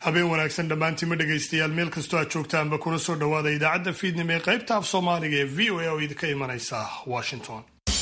habeen wanaagsan dhammaantiima dhegaystayaal meel kastoo aad joogtaanba kuna soo dhowaada idaacadda fiidnimo ee qaybta af soomaaliga ee v o a oo idinka imanaysa washington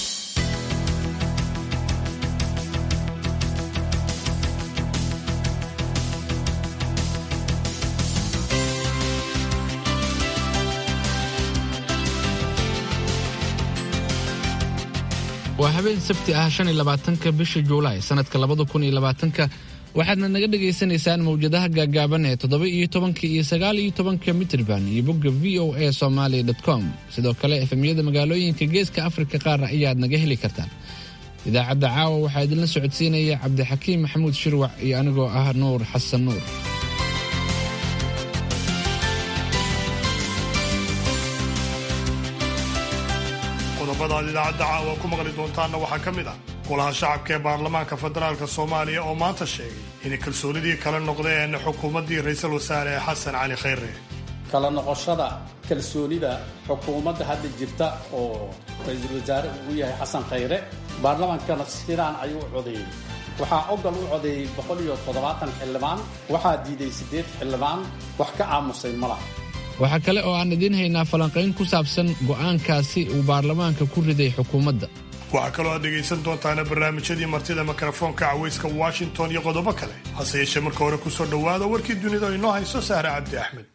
waa habeen sabti ah shan iyo labaatanka bisha juulaay sanadka labada kun iyo labaatanka waxaadna naga dhagaysanaysaan mawjadaha gaagaaban ee toddoba iyo tobanka iyo sagaal iyo tobanka mitrban iyo bogga v o a somalia com sidoo kale efemyada magaalooyinka geeska afrika qaar ayaad naga heli kartaan idaacadda caawa waxaa idinla socodsiinaya cabdixakiim maxamuud shirwac iyo anigoo ah nuur xasan nuur qodobadaad idaacadda caawa ku maqli doontaanna waxaa ka mid ah golaha shacabka ee baarlamaanka federaalk soomaaliya oo maanta sheegay inay kalsoonidii kala noqdeen xukuumaddii ra-iisul wasaare xasan cali khayre kala noqoshada kalsoonida xukuumadda hadda jirta oo ra-iisul wasaare uu yahay xasan khayre baarlamaankana sidaan ayuu u codeeyey waxaa ogal u codeeyey boqol iyo toddobaatan xildhibaan waxaa diiday siddeed xildhibaan wax ka aamusay ma laha waxaa kale oo aan idiin haynaa falanqayn ku saabsan go'aankaasi uu baarlamaanka ku riday xukuumadda waxaa kaloo aad dhegaysan doontaana barnaamijyadii martida mikrofoonka cawayska washington iyo qodobo kale hase yeeshee marka hore ku soo dhowaada warkii dunida oo inoo hayso sahre cabdi axmed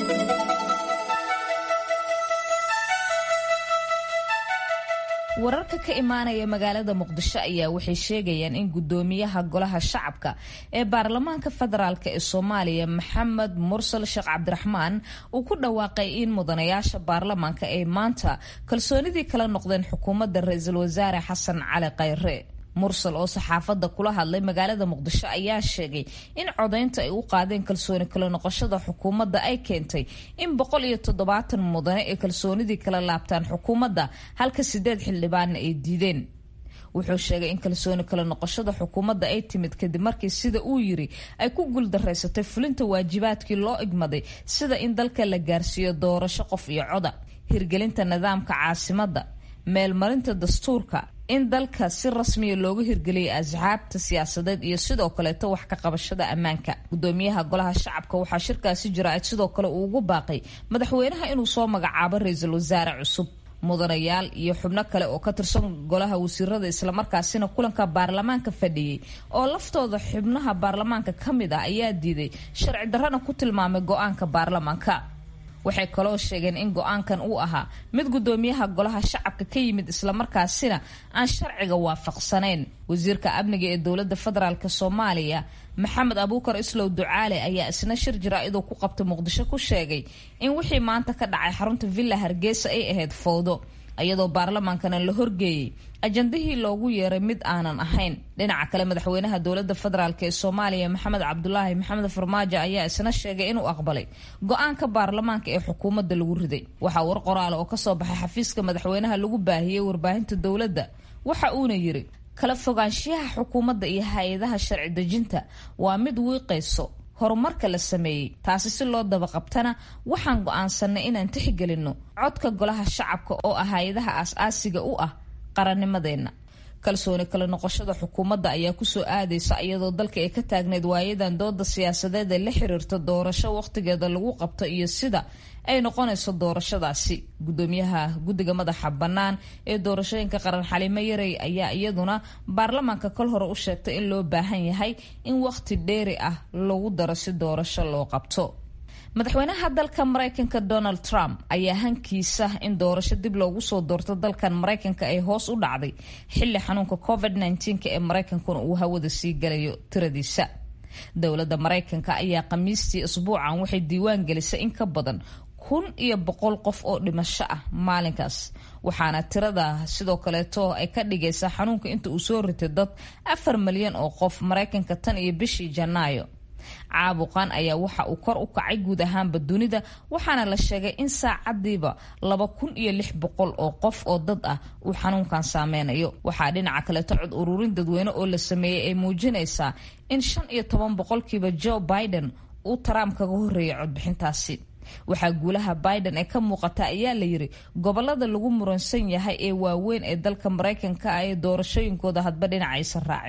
wararka ka imaanaya magaalada muqdisho ayaa waxay sheegayaan in gudoomiyaha golaha shacabka ee baarlamaanka federaalk ee soomaaliya maxamed mursal sheekh cabdiraxmaan uu ku dhawaaqay in mudanayaasha baarlamaanka ay maanta kalsoonidii kala noqdeen xukuumadda ra-iisul wasaare xasan cali khayre mursal oo saxaafadda kula hadlay magaalada muqdisho ayaa sheegay in codaynta ay u qaadeen kalsooni kala noqoshada xukuumadda ay keentay in boqol iyo toddobaatan mudane ee kalsoonidii kala laabtaan xukuumadda halka sideed xildhibaanna ay diideen wuxuu sheegay in kalsooni kala noqoshada xukuumadda ay timid kadib markii sida uu yiri ay ku guuldaraysatay fulinta waajibaadkii loo igmaday sida in dalka la gaarsiiyo doorasho qof iyo coda hirgelinta nidaamka caasimadda meelmarinta dastuurka in dalka si rasmiya looga hirgeliyay asxaabta siyaasadeed iyo sidoo kaleeto wax ka qabashada ammaanka gudoomiyaha golaha shacabka waxaa shirkaasi jira sidoo kale uu ugu baaqay madaxweynaha inuu soo magacaabo ra-iisul wasaare cusub mudanayaal iyo xubno kale oo ka tirsan golaha wasiirada islamarkaasina kulanka baarlamaanka fadhiyey oo laftooda xubnaha baarlamaanka ka mid ah ayaa diiday sharci darrana ku tilmaamay go-aanka baarlamaanka waxay kaloo sheegeen in go-aankan uu ahaa mid gudoomiyaha golaha shacabka ka yimid islamarkaasina aan sharciga waafaqsanayn wasiirka amniga ee dowlada federaalk soomaaliya maxamed abuukar islow ducaale ayaa isna shir jaraa-iduu ku qabtay muqdisho ku sheegay in wixii maanta ka dhacay xarunta villa hargeysa ay ahayd fowdo iyadoo baarlamaankana la horgeeyey ajandihii loogu yeeray mid aanan ahayn dhinaca kale madaxweynaha dowlada federaalk ee soomaaliya maxamed cabdulaahi maxamed farmaajo ayaa isna sheegay inuu aqbalay go-aanka baarlamaanka ee xukuumadda lagu riday waxaa war qoraala oo kasoo baxay xafiiska madaxweynaha lagu baahiyey warbaahinta dowladda waxa uuna yiri kala fogaanshiyaha xukuumadda iyo hay-adaha sharci dejinta waa mid wiiqayso horumarka la sameeyey taasi si loo dabaqabtana waxaan go-aansanay inaan tixgelinno codka golaha shacabka oo ah hay-adaha aas-aasiga u ah qarannimadeenna kalsooni kala noqoshada xukuumadda ayaa kusoo aadaysa iyadoo dalka ay ka taagneyd waayadan dooda siyaasadeed ee la xiriirta doorasho waqtigeeda lagu qabto iyo sida ay noqonayso doorashadaasi gudoomiyaha guddiga madaxa bannaan ee doorashooyinka qaran xalimo yarey ayaa iyaduna baarlamaanka kol hore u sheegtay in loo baahan yahay in waqti dheeri ah lagu daro si doorasho loo qabto madaxweynaha dalka maraykanka donald trump ayaa hankiisa in doorasho dib loogu soo doorto dalkan maraykanka ay hoos u dhacday xilli xanuunka covid -19 ee maraykankuna uu hawada sii galayo tiradiisa dowladda maraykanka ayaa khamiistii isbuucan waxay diiwaan gelisay in ka badan kun iyo boqol qof oo dhimasho ah maalinkaas waxaana tirada sidoo kaleeto ay ka dhigaysaa xanuunka inta uu soo ritay dad afar malyan oo qof maraykanka tan iyo bishii janaayo caabuqan ayaa waxa uu kor u kacay guud ahaanba dunida waxaana la sheegay in saacadiiba laba kun iyo lix boqol oo qof oo dad ah uu xanuunkan saameynayo waxaa dhinaca kaleeto cod ururin dadweyne oo la sameeyey ay muujinaysaa in shan iyo toban boqolkiiba joe biden uu trump kaga horreeyay codbixintaasi waxaa guulaha biden ee ka muuqata ayaa la yiri gobolada lagu muransan yahay ee waaweyn ee dalka maraykanka ah ee doorashooyinkooda hadba dhinacaysan raacin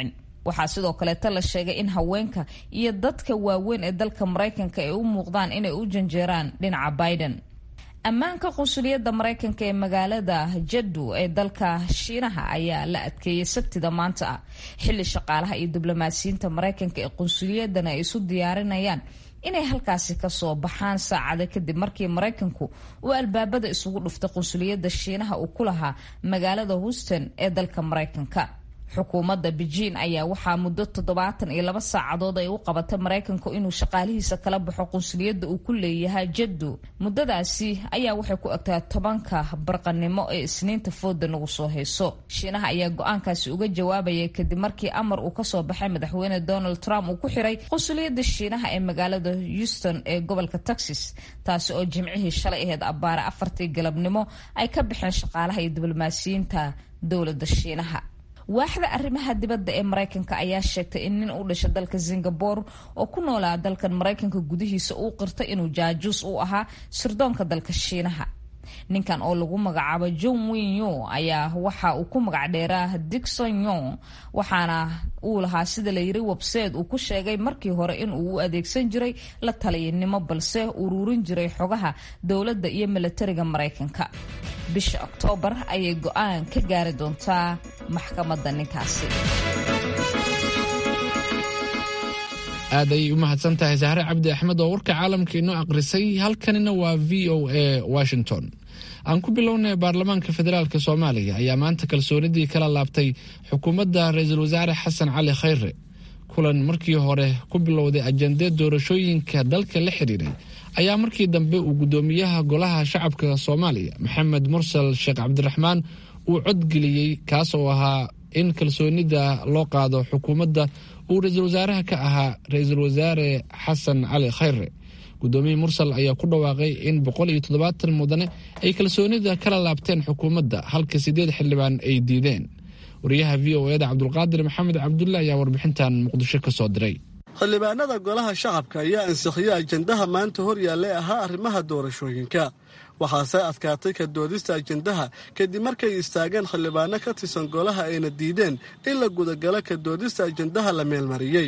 waxaa sidoo kaleeta la sheegay in haweenka iyo dadka waaweyn ee dalka maraykanka ay u muuqdaan inay u janjeeraan dhinaca biden ammaanka qunsuliyadda maraykanka ee magaalada jaddu ee dalka shiinaha ayaa la adkeeyey sabtida maanta ah xilli shaqaalaha iyo diblomaasiyiinta maraykanka ee qunsuliyadana ay isu diyaarinayaan inay halkaasi kasoo baxaan saacada kadib markii maraykanku uu albaabada isugu dhuftay qunsuliyadda shiinaha uu ku lahaa magaalada houston ee dalka maraykanka xukuumadda beijing ayaa waxaa muddo toddobaatan iyo laba saacadood ay u qabatay maraykanku inuu shaqaalihiisa kala baxo qunsuliyadda uu ku leeyahay jaddu muddadaasi ayaa waxay ku egtaa tobanka barqanimo ee isniinta fooda nagu soo hayso shiinaha ayaa go-aankaasi uga jawaabaya kadib markii amar uu kasoo baxay madaxweyne donald trump uu ku xiray qunsuliyadda shiinaha ee magaalada houston ee gobolka texas taasi oo jimcihii shalay aheyd abbaare afartii galabnimo ay ka baxeen shaqaalaha iyo diblomaasiyiinta dowladda shiinaha waaxda arrimaha dibadda ee maraykanka ayaa sheegtay in nin u dhashay dalka singabore oo ku noolaa dalkan maraykanka gudihiisa uu qirtay inuu jaajuus u ahaa sirdoonka dalka shiinaha ninkan oo lagu magacaabo john winyo ayaa waxa uu ku magac dheeraa dixon yong waxaana uu lahaa sida layiri webseed uu ku sheegay markii hore in uu u adeegsan jiray la taliyanimo balse ururin jiray xogaha dowladda iyo milatariga maraykanka bisha oktoobar ayay go-aan ka gaari doontaa maxkamadda ninkaasi aad ayay u mahadsan tahay sahre cabdi axmed oo warka caalamka inoo aqrisay halkanina waa v o a washington aan ku bilownay baarlamaanka federaalk soomaaliya ayaa maanta kalsoonidii kala laabtay xukuumadda ra-iisul wasaare xasan cali khayre kulan markii hore ku bilowday ajandee doorashooyinka dalka la xiriiray ayaa markii dambe uu guddoomiyaha golaha shacabka soomaaliya maxamed mursal sheekh cabdiraxmaan uu codgeliyey kaas oo ahaa in kalsoonida loo qaado xukuumadda uu ra-iisul wasaaraha ka ahaa ra-iisul wasaare xasan cali khayre guddoomiye mursal ayaa ku dhawaaqay in boqol iyo toddobaatan mudane ay kalsoonida kala laabteen xukuumadda halka sideed xildhibaan ay diideen wariyaha v o eda cabdulqaadir maxamed cabdulle ayaa warbixintan muqdisho ka soo diray xildhibaanada golaha shacabka ayaa ansixiyey ajendaha maanta hor yaallay ahaa arrimaha doorashooyinka waxaase adkaatay ka doodista ajendaha kadib markay istaageen xildhibaano ka tirsan golaha ayna diideen in la gudagalo ka doodista ajendaha la meelmariyey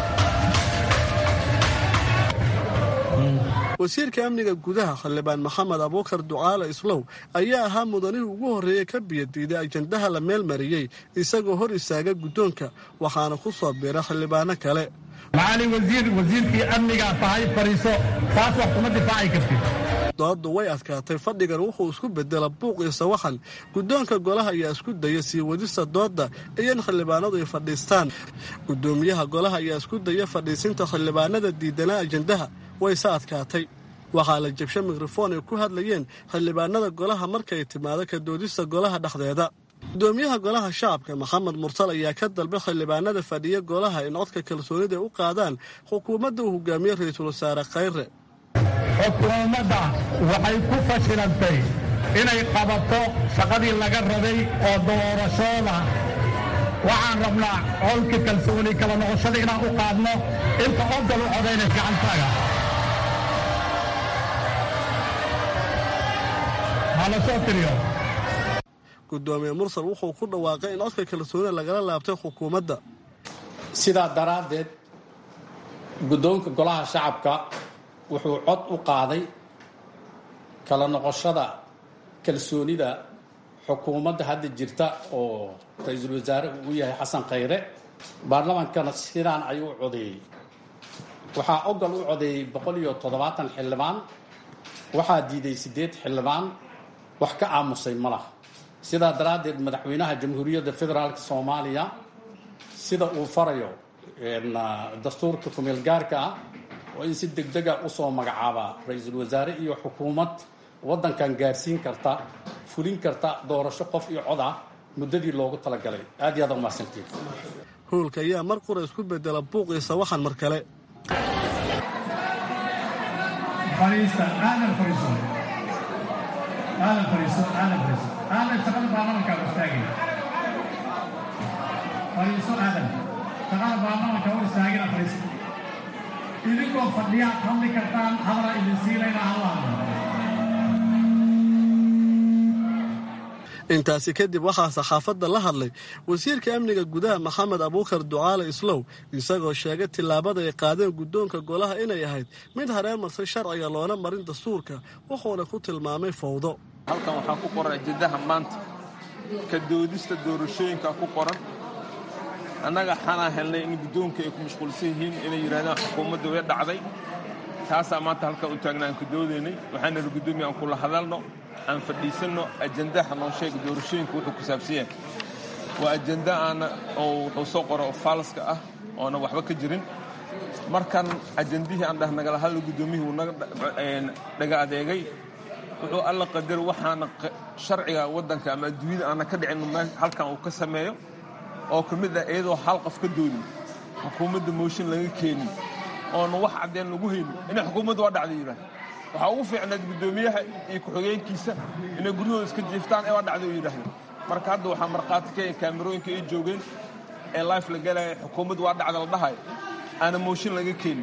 wasiirka amniga gudaha xildhibaan maxamed abuukar ducaale islow ayaa ahaa mudanihii ugu horreeyey ka biyadiiday ajendaha la meelmariyey isagoo hor istaaga guddoonka waxaana ku soo biira xildhibaano kale macali wasiir wasiirkii amnigaa tahay fadhiiso taas wax kuma difaaci kartid dooddu way adkaatay fadhigan wuxuu isku bedela buuq iyo sawaxan guddoonka golaha ayaa isku daya sii wadista doodda iyo in xildhibaanadu ay fadhiistaan guddoomiyaha golaha ayaa isku daya fadhiisinta xildhibaanada diidanaa ajendaha wayse adkaatay waxaa la jabshay mikrofon ay ku hadlayeen xildhibaanada golaha markay timaado ka doodista golaha dhexdeeda gudoomiyaha golaha shacabka maxamed mursal ayaa ka dalbay xildhibaanada fadhiya golaha in codka kalsoonida ay u qaadaan xukuumadda uu hogaamiye ra-iisul wasaare khayre xukuumadda waxay ku fashilantay inay qabato shaqadii laga rabay oo doorashooda waxaan rabnaa colka kalsooni kala noqoshada inaan u qaadno inta odal u codayna gacantaaga hala soo tiriyo gudoomiye mursal wuxuu ku dhawaaqay in codka kalsoonida lagala laabtay xukuumadda sidaa daraaddeed guddoonka golaha shacabka wuxuu cod u qaaday kala noqoshada kalsoonida xukuumadda hadda jirta oo ra-iisul wasaare uu yahay xasan khayre baarlamaankana sidaan ayuu u codeeyey waxaa ogol u codeeyey boqol iyo toddobaatan xildhibaan waxaa diiday siddeed xildhibaan wax ka aamusay ma laha sidaa daraaddeed madaxweynaha jamhuuriyadda federaalk soomaaliya sida uu farayo dastuurka kumeel gaarka ah oo in si degdega usoo magacaabaa ra-iisul wasaare iyo xukuumad waddankan gaarsiin karta fulin karta doorasho qof iyo cod ah muddadii loogu talagalay aad iyo aad umahadsantiin howlka ayaa mar qura isku bedela buuq iyo sawaxan mar kale idinkoo fadhiyaad hadli kartaan hadala idin siilayna hadla intaasi kadib waxaa saxaafadda la hadlay wasiirka amniga gudaha maxamed abuukar ducaale islow isagoo sheegay tillaabada ay qaadeen guddoonka golaha inay ahayd mid hareemarsay sharciga loona marin dastuurka wuxuuna ku tilmaamay fowdo halkan waxaa ku qoran ajendaha maanta ka doodista doorashooyinka ku qoran annaga waxaanaa helnay in guddoonka ay ku mashquulsan yihiin inay yidhahdaan xukuumadda way dhacday taasaa maanta halkan u taagna aan ka doodaynay waxaan nidhi guddoomiya aan kula hadalno aan fadhiisanno ajendaha noo sheega doorashooyinka wuxuu ku saabsan yahay waa ajenda aana oo wuxuu soo qora oo faalska ah oona waxba ka jirin markan ajendihii aan dhah nagala hadla guddoomiyihii wuu naga dhaga adeegay wuxuu alla qadar waxaana sharciga waddanka ama adduunyada aana ka dhicin halkan uu ka sameeyo oo ka mid ah iyadoo hal qof ka doodin xukuumadda mooshin laga keenin oona wax caddeen lagu haynin inay xukuumadda waa dhacday yidhaah waxaa ugu fiicnayd guddoomiyaha iyo ku-xigeenkiisa inay guryahooda iska jiiftaan ee waa dhacday u yidhaahda marka hadda waxaa markhaati ka kaamirooyinka ay joogeen ee life la galaya xukuumadda waa dhacda la dhahayo aana mooshin laga keenin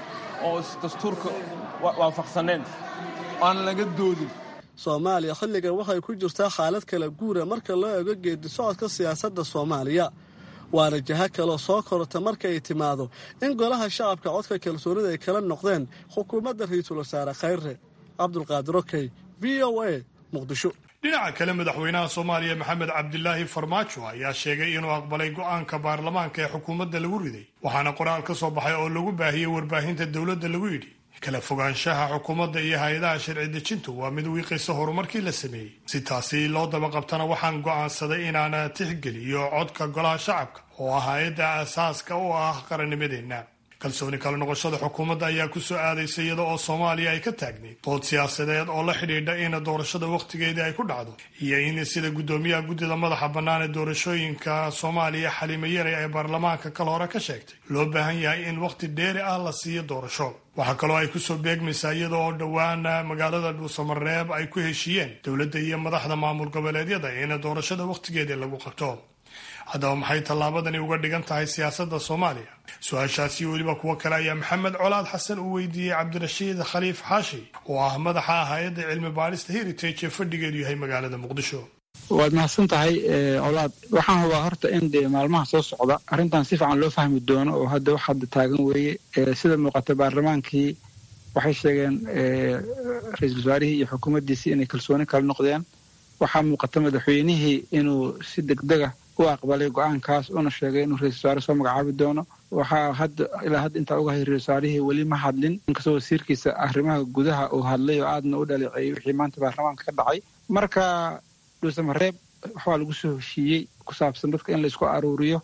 oo dastuurka waafaqsaneen aan laga doodin soomaaliya xilligan waxay ku jirtaa xaalad kala guura marka loo eego geedi socodka siyaasadda soomaaliya waana jaha kaloo soo korota marka ay timaado in golaha shacabka codka kalsoonida ay kala noqdeen xukuumadda ra-iisul wasaare khayre cabdulqaadir okey v o a muqdisho dhinaca kale madaxweynaha soomaaliya maxamed cabdilaahi farmaajo ayaa sheegay inuu aqbalay go'aanka baarlamaanka ee xukuumadda lagu riday waxaana qoraal ka soo baxay oo lagu baahiyey warbaahinta dowladda lagu yidhi kala fogaanshaha xukuumadda iyo hay-adaha sharci dejintu waa mid wiiqaysa horumarkii la sameeyey si taasi loo dabaqabtana waxaan go'aansaday inaana tixgeliyo codka golaha shacabka oo ah hay-adda aasaaska u ah qarannimadeenna kalsooni kala noqoshada xukuumadda ayaa ku soo aadaysa iyada oo soomaaliya ay ka taagnayd dood siyaasadeed oo la xidhiidha in doorashada wakhtigeedii ay ku dhacdo iyo in sida guddoomiyaha guddida madaxa bannaan ee doorashooyinka soomaaliya xaliime yare ee baarlamaanka kal hore ka sheegtay loo baahan yahay in wakhti dheeri ah la siiyo doorasho waxaa kaloo ay kusoo beegmaysaa iyada oo dhowaan magaalada dhuusamareeb ay ku heshiiyeen dowladda iyo madaxda maamul goboleedyada in doorashada wakhtigeedii lagu qabto haddaba maxay tallaabadani uga dhigan tahay siyaasadda soomaaliya su-aashaasi weliba kuwo kale ayaa maxamed colaad xasan uu weydiiyey cabdirashiid khaliif xaashi oo ah madaxa hay-adda cilmi baarista heritage ee fadhigeedu yahay magaalada muqdisho waad mahadsan tahay colaad waxaan hubaa horta in dee maalmaha soo socda arrintan si fiican loo fahmi doono oo hadda wax hadda taagan weeye sida muuqata baarlamaankii waxay sheegeen ra-iisul wasaarihii iyo xukuumaddiisii inay kalsooni kala noqdeen waxaa muuqata madaxweynihii inuu si degdega u aqbalay go-aankaas una sheegay inuu ra-isul wasaare soo magacaabi doono waxaa hadda ilaa hadda intaa uga hay ra-isul wasaarihii weli ma hadlin inkastoo wasiirkiisa arrimaha gudaha uu hadlay oo aadna u dhaleeceeyey wixii maanta baarlamaanka ka dhacay marka dhuusamareeb waxbaa lagu soo heshiiyey ku saabsan dadka in laysku aruuriyo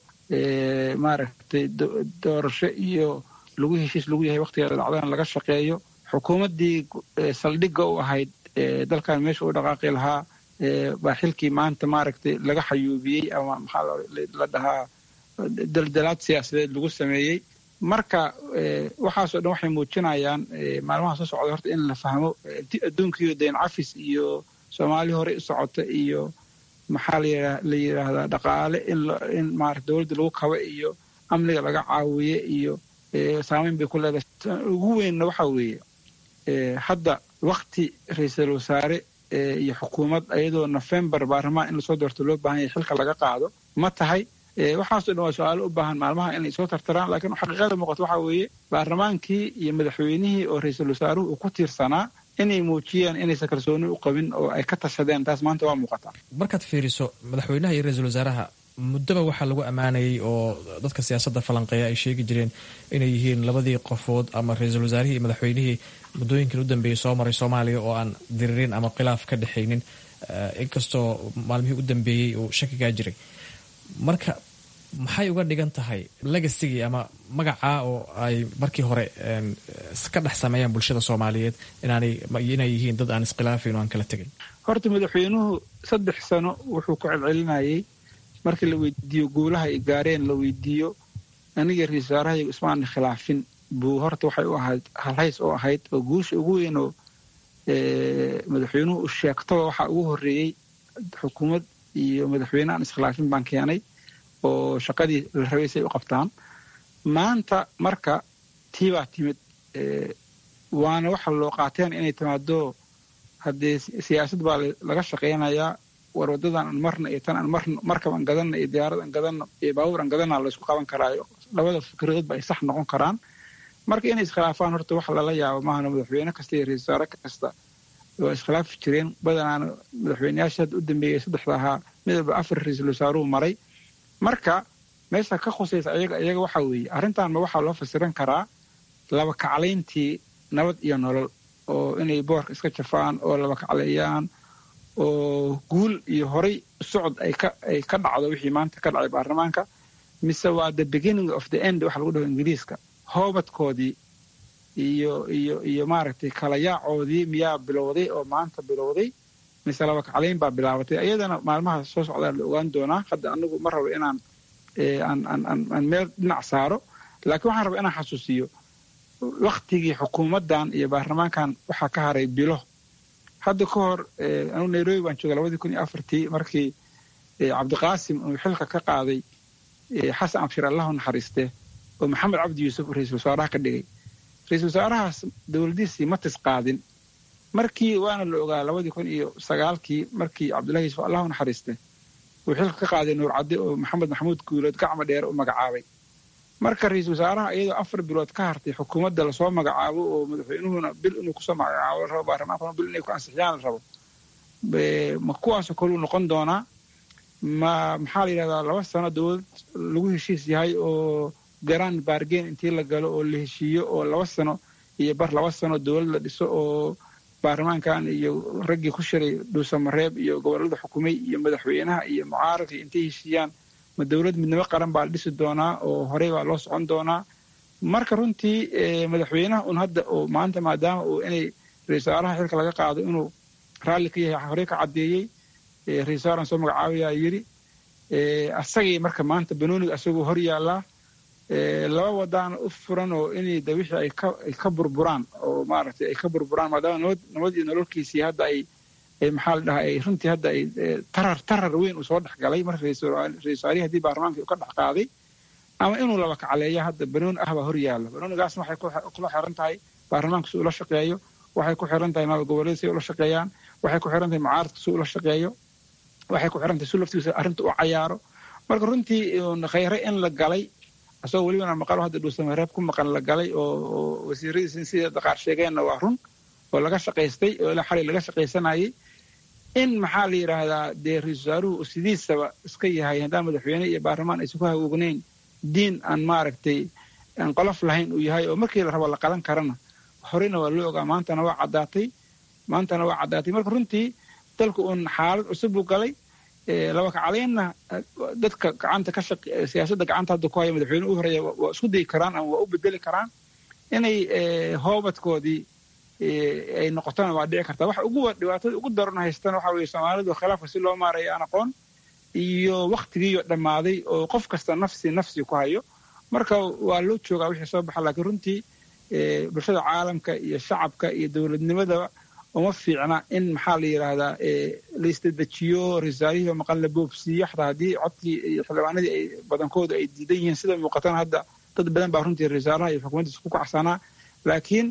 maaragtay doorasho iyo lagu heshiis lagu yahay waktigeeda dhacdana laga shaqeeyo xukuumaddii saldhigga u ahayd dalkan meesha u dhaqaaqi lahaa baa xilkii maanta maaragtay laga xayuubiyey ama maxaa la dhahaa daldalaad siyaasadeed lagu sameeyey marka waxaasoo dhan waxay muujinayaan maalmaha soo socda horta in la fahmo adduunkiiyo dayn cafis iyo soomaali horey u socota iyo maxaa la yidhaahdaa dhaqaale in maarata dowladda lagu kaba iyo amniga laga caawiye iyo saameyn bay ku leedahay ugu weynna waxaa weeye hadda wakti ra-iisul wasaare iyo xukuumad ayadoo nofembar baarlamaan in lasoo doorto loo baahan yahay xilka laga qaado ma tahay waxaasoo dhan waa su-aalo u baahan maalmaha inay soo tartaraan laakiin xaqiiqada muuqato waxaa weeye baarlamaankii iyo madaxweynihii oo ra-iisul wasaaruhu uu ku tiirsanaa inay muujiyaan inaysan kalsooni u qabin oo ay ka tashadeen taas maanta waa muuqataa markaad fiiriso madaxweynaha iyo ra-iisul wasaaraha muddaba waxaa lagu ammaanayay oo dadka siyaasadda falanqeeya ay sheegi jireen inay yihiin labadii qofood ama ra-iisul wasaarihii iyo madaxweynihii muddooyinkan u dambeeyey soo maray soomaaliya oo aan diririn ama khilaaf ka dhexaynin inkastoo maalmihii u dambeeyey uu shakigaa jiray marka maxay uga dhigan tahay legasigii ama magacaa oo ay markii hore ka dhex sameeyaan bulshada soomaaliyeed inay yihiin dad aan iskhilaafin oo aan kala tegin horta madaxweynuhu saddex sano wuxuu ku celcelinayay markii la weydiiyo guulaha ay gaareen la weydiiyo aniga ra-isul wasaarahayagu ismaana khilaafin buu horta waxay u ahayd halhays oo ahayd oo guusha ugu weyn oo madaxweynuhu u sheegtaba waxaa ugu horreeyey xukuumad iyo madaxweyne aan iskhilaafin baan keenay oo shaqadii la rabay si ay u qabtaan maanta marka tii baa timid waana waxa loo qaateen inay timaado haddee siyaasad baa laga shaqaynayaa war wadadan aan marna iyo tan aan marno markab aan gadanno iyo diyaarad aan gadanno iyo baabuur aan gadanna laysku qaban karaayo labada fikradoodba ay sax noqon karaan marka inay iskhilaafaan horta wax lala yaabo maahana madaxweyne kasta iyo ra-isul wasaare kasta waa iskhilaafi jireen badanaana madaxweyneyaasha hadda u dambeeyey saddexda ahaa midaba afar ra-iisul wasaaruhu maray marka meesha ka khusaysa iyaga iyaga waxa weeye arrintanma waxaa loo fasiran karaa laba kaclayntii nabad iyo nolol oo inay boorka iska jafaan oo laba kacleeyaan oo guul iyo horay socod ay ka ay ka dhacdo wixii maanta ka dhacay baarlamaanka mise waa the beginning of the end waxa lagu dhaho ingiriiska hoobadkoodii iyo iyo iyo maaragtay kala yaacoodii miyaa bilowday oo maanta bilowday mise laba kaclayn baa bilaabatay iyadana maalmaha soo socdaa la ogaan doonaa hadda anigu ma rabo inaan aan meel dhinac saaro laakiin waxaan rabaa inaan xasuusiyo waktigii xukuumaddan iyo baarlamaankan waxaa ka haray bilo hadda ka hor anugu nairobi baan jooga labadii kun iyo afartii markii cabdiqaasim uu xilka ka qaaday xasan abshir allahu naxariiste oo maxamed cabdi yuusuf ra-iisul wasaaraha ka dhigay ra-iisul wasaarahaas dowladiisii ma tis qaadin markii waana la ogaa labadii kun iyo sagaalkii markii cabdullahi yuusuf allahu naxariiste uu xilka ka qaaday nuur cadde oo maxamed maxamuud guulood gacma dheere u magacaabay marka ra-iisul wasaaraha iyadoo afar bilood ka hartay xukuumadda lasoo magacaabo oo madaxweynuhuna bil inuu kusoo magacaabo la rabo baarlamaankuna bil inay ku ansixiyaan la rabo ma kuwaasoo kaluu noqon doonaa ma maxaa la yidhahdaa laba sano dowlad lagu heshiis yahay oo garaan baargeen intii la galo oo la heshiiyo oo laba sano iyo bar laba sano dowlad la dhiso oo baarlamaankan iyo raggii ku shiray dhuusamareeb iyo gobollada xukumay iyo madaxweynaha iyo mucaaradka intay heshiiyaan ma dowlad midnimo qaran baa la dhisi doonaa oo horey baa loo socon doonaa marka runtii madaxweynaha un hadda oo maanta maadaama uu inay ra-isul wasaaraha xilka laga qaado inuu raalli ka yahay horey ka caddeeyey ra-isul wasaaran soo magacaabayaa yidhi asagii marka maanta banooniga asagoo hor yaallaa laba wadaana u furan oo inay de wixii ay ka burburaan oo maaragtay ay ka burburaan maadaama nabad nabad iyo nololkiisii hadda ay maxaa la dhahaa ay runtii hadda ay tarar tarar weyn uu soo dhex galay marka ra-isul wasaarihii haddii baarlamaanka uu ka dhex qaaday ama inuu laba kacleeya hadda banooni ah baa hor yaalla banoonigaasna waxay kula xiran tahay baarlamaanka si ula shaqeeyo waxay ku xiran tahay maamul goboleed si ula shaqeeyaan waxay ku xiran tahay mucaaradka si ula shaqeeyo waxay ku xiran tahay si laftiisa arrinta u cayaaro marka runtii khayre in la galay asagoo welibana maqalo hadda dhuusamareeb ku maqan la galay oo wasiiradiisi sida daqaar sheegeenna waa run oo laga shaqaystay oo ilaa xalay laga shaqaysanayay in maxaa la yidhaahdaa dee ra-isul wasaaruhu sidiisaba iska yahay haddaan madaxweyne iyo baarlamaan aysan ku hagoognayn diin aan maaragtay aan qolof lahayn uu yahay oo markii la rabo la qalan karana horeyna waa loo ogaa maantana waa caddaatay maantana waa caddaatay marka runtii dalku uun xaalad cusub uu galay laba kacaleynna dadka gacanta ka shaq siyaasadda gacanta hadda ku haya madaxweyne u horeeya waa isku dayi karaan ama waa u bedeli karaan inay hoobadkoodii ay noqotona waa dhici kartaa waxa ugu dhibaatada ugu daran haystana waxa weeye soomaalidu khilaafka si loo maaraya aan aqoon iyo waktigiiyo dhammaaday oo qof kasta nafsi nafsi ku hayo marka waa loo joogaa wixii soo baxa laakiin runtii bulshada caalamka iyo shacabka iyo dowladnimadaba uma fiicna in maxaa la yidhaahdaa la isdadejiyo risaalihiiba maqan la boobsiiyo xataa haddii codkii iyo xildhibaanadii ay badankooda ay diidan yihiin sida muuqatana hadda dad badan baa runtii risaalaha iyo xukuumaddiisa ku kacsanaa laakiin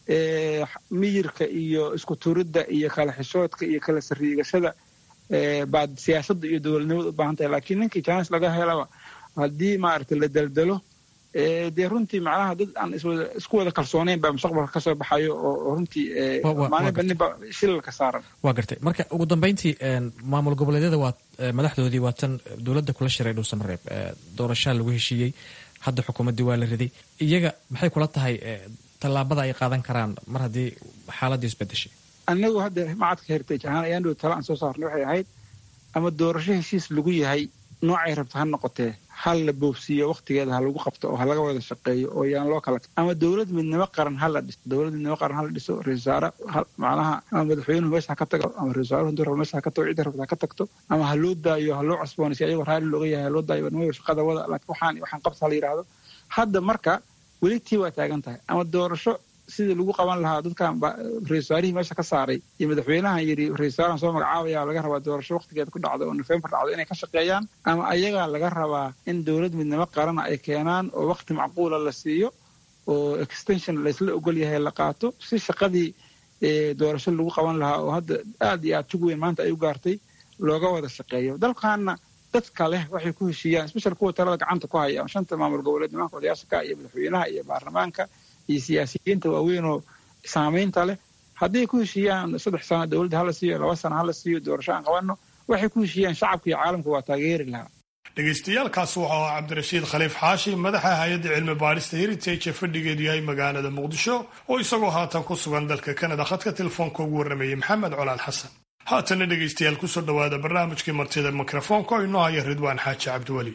miyirka iyo isku turidda iyo kala xishoodka iyo kala sariigashada baad siyaasadda iyo dowladnimada u baahan tahay laakiin ninkii jaanis laga helaba haddii maaragtay la daldalo dee runtii macnaha dad aan isku wada kalsooneyn baa mustaqbalka kasoo baxayo oo runtii maalinba ninba shilalka saaran waa gartay marka ugu dambeyntii maamul goboleedyada waa madaxdoodii waa tan dowladda kula shiray dhuusamareeb doorashaa lagu heshiiyey hadda xukuumaddii waa la riday iyaga maxay kula tahay tallaabada ay qaadan karaan mar haddii xaaladii isbedeshay anagu hadda macadka heritage ahaan ayaan dhow tala aan soo saarnay waxay ahayd ama doorasho heshiis lagu yahay noocay rabta ha noqotee hal la boobsiiyo waktigeeda ha lagu qabto oo ha laga wada shaqeeyo oo yaan loo kala ama dowlad midnimo qaran ha la dhiso dowlad midnimo qaran ha la dhiso ra-isul wasaare macnaha ama madaxweynuhu meesha ha ka tago ama ra-isul wasaaruhu haduu rabo meesha ha ka tago cidda rabta ha ka tagto ama ha loo daayo ha loo cusboonaysi ayagoo raalli looga yahay ha loo daayo nimayo shaqada wada laakiin waxaan waxaan qabta ha la yidhaahdo hadda marka weli tii waa taagan tahay ama doorasho sidii lagu qaban lahaa dadkan ra-isul wasaarihii meesha ka saaray iyo madaxweynahan yidhi ra-isul wasaaran soo magacaabaya laga rabaa doorasho waktigeeda ku dhacda oo nofembar dhacdo inay ka shaqeeyaan ama ayagaa laga rabaa in dowlad midnimo qarana ay keenaan oo wakti macquula la siiyo oo extension laysla ogol yahay la qaato si shaqadii doorasho lagu qaban lahaa oo hadda aad iyo aad jug weyn maanta ay u gaartay looga wada shaqeeyo dalkaana dadka leh waxay ku heshiiyaan special kuwa talada gacanta ku haya shanta maamul goboleed nimanka odayaasha iyo madaxweynaha iyo baarlamaanka iyo siyaasiyiinta waaweyn oo saamaynta leh hadday ku heshiiyaan saddex sano dowladda hala siiyo laba sano hala siiyo doorasho aan qabanno waxay ku heshiiyaan shacabka iyo caalamka waa taageeri lahaa dhegaystayaaalkaas wuxuu ahaa cabdirashiid khaliif xaashi madaxa hay-adda cilmi baadhista heritage ee fadhigeedu yahay magaalada muqdisho oo isagoo haatan ku sugan dalka kanada khadka telefoonka ugu warramayey maxamed colaal xasan haatanna dhegaystayaal kusoo dhowaada barnaamijkii martida mikrofoonka oo inoo haya ridwaan xaaji cabdiweli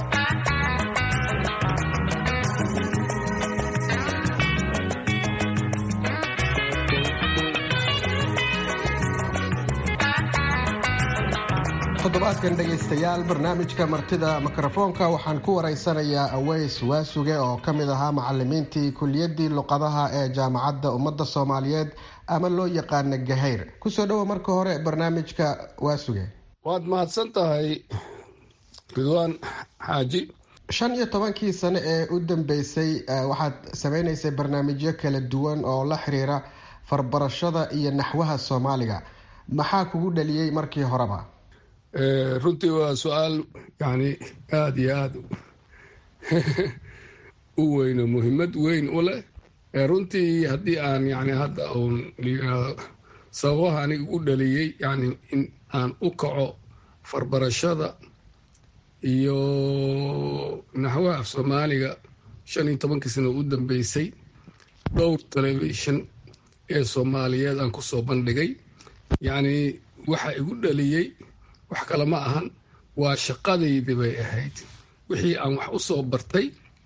toddobaadkan dhegaystayaal barnaamijka martida mikrofoonka waxaan ku waraysanayaa aweys waasuge oo ka mid ahaa macalimiintii kuliyadii luqadaha ee jaamacadda ummadda soomaaliyeed ama loo yaqaana gahayr kusoo dhowo marka hore barnaamijka waasuge waad mahadsan tahay ridwaan xaaji shan iyo tobankii sano ee u dambeysay waxaad sameynaysay barnaamijyo kala duwan oo la xiriira farbarashada iyo naxwaha soomaaliga maxaa kugu dhaliyey markii horeba runtii waa su-aal yani aada iyo aada u weyno muhiimad weyn u leh runtii haddii aan yani hadda uun sababaha aniga u dhaliyey yani in aan u kaco farbarashada iyo naxwaha af soomaaliga shan iyo tobankii sano u dambeysay dhowr telefishon ee soomaaliyeed aan kusoo bandhigay yacni waxa igu dhaliyey wax kale ma ahan waa shaqadaydii bay ahayd wixii aan wax u soo bartay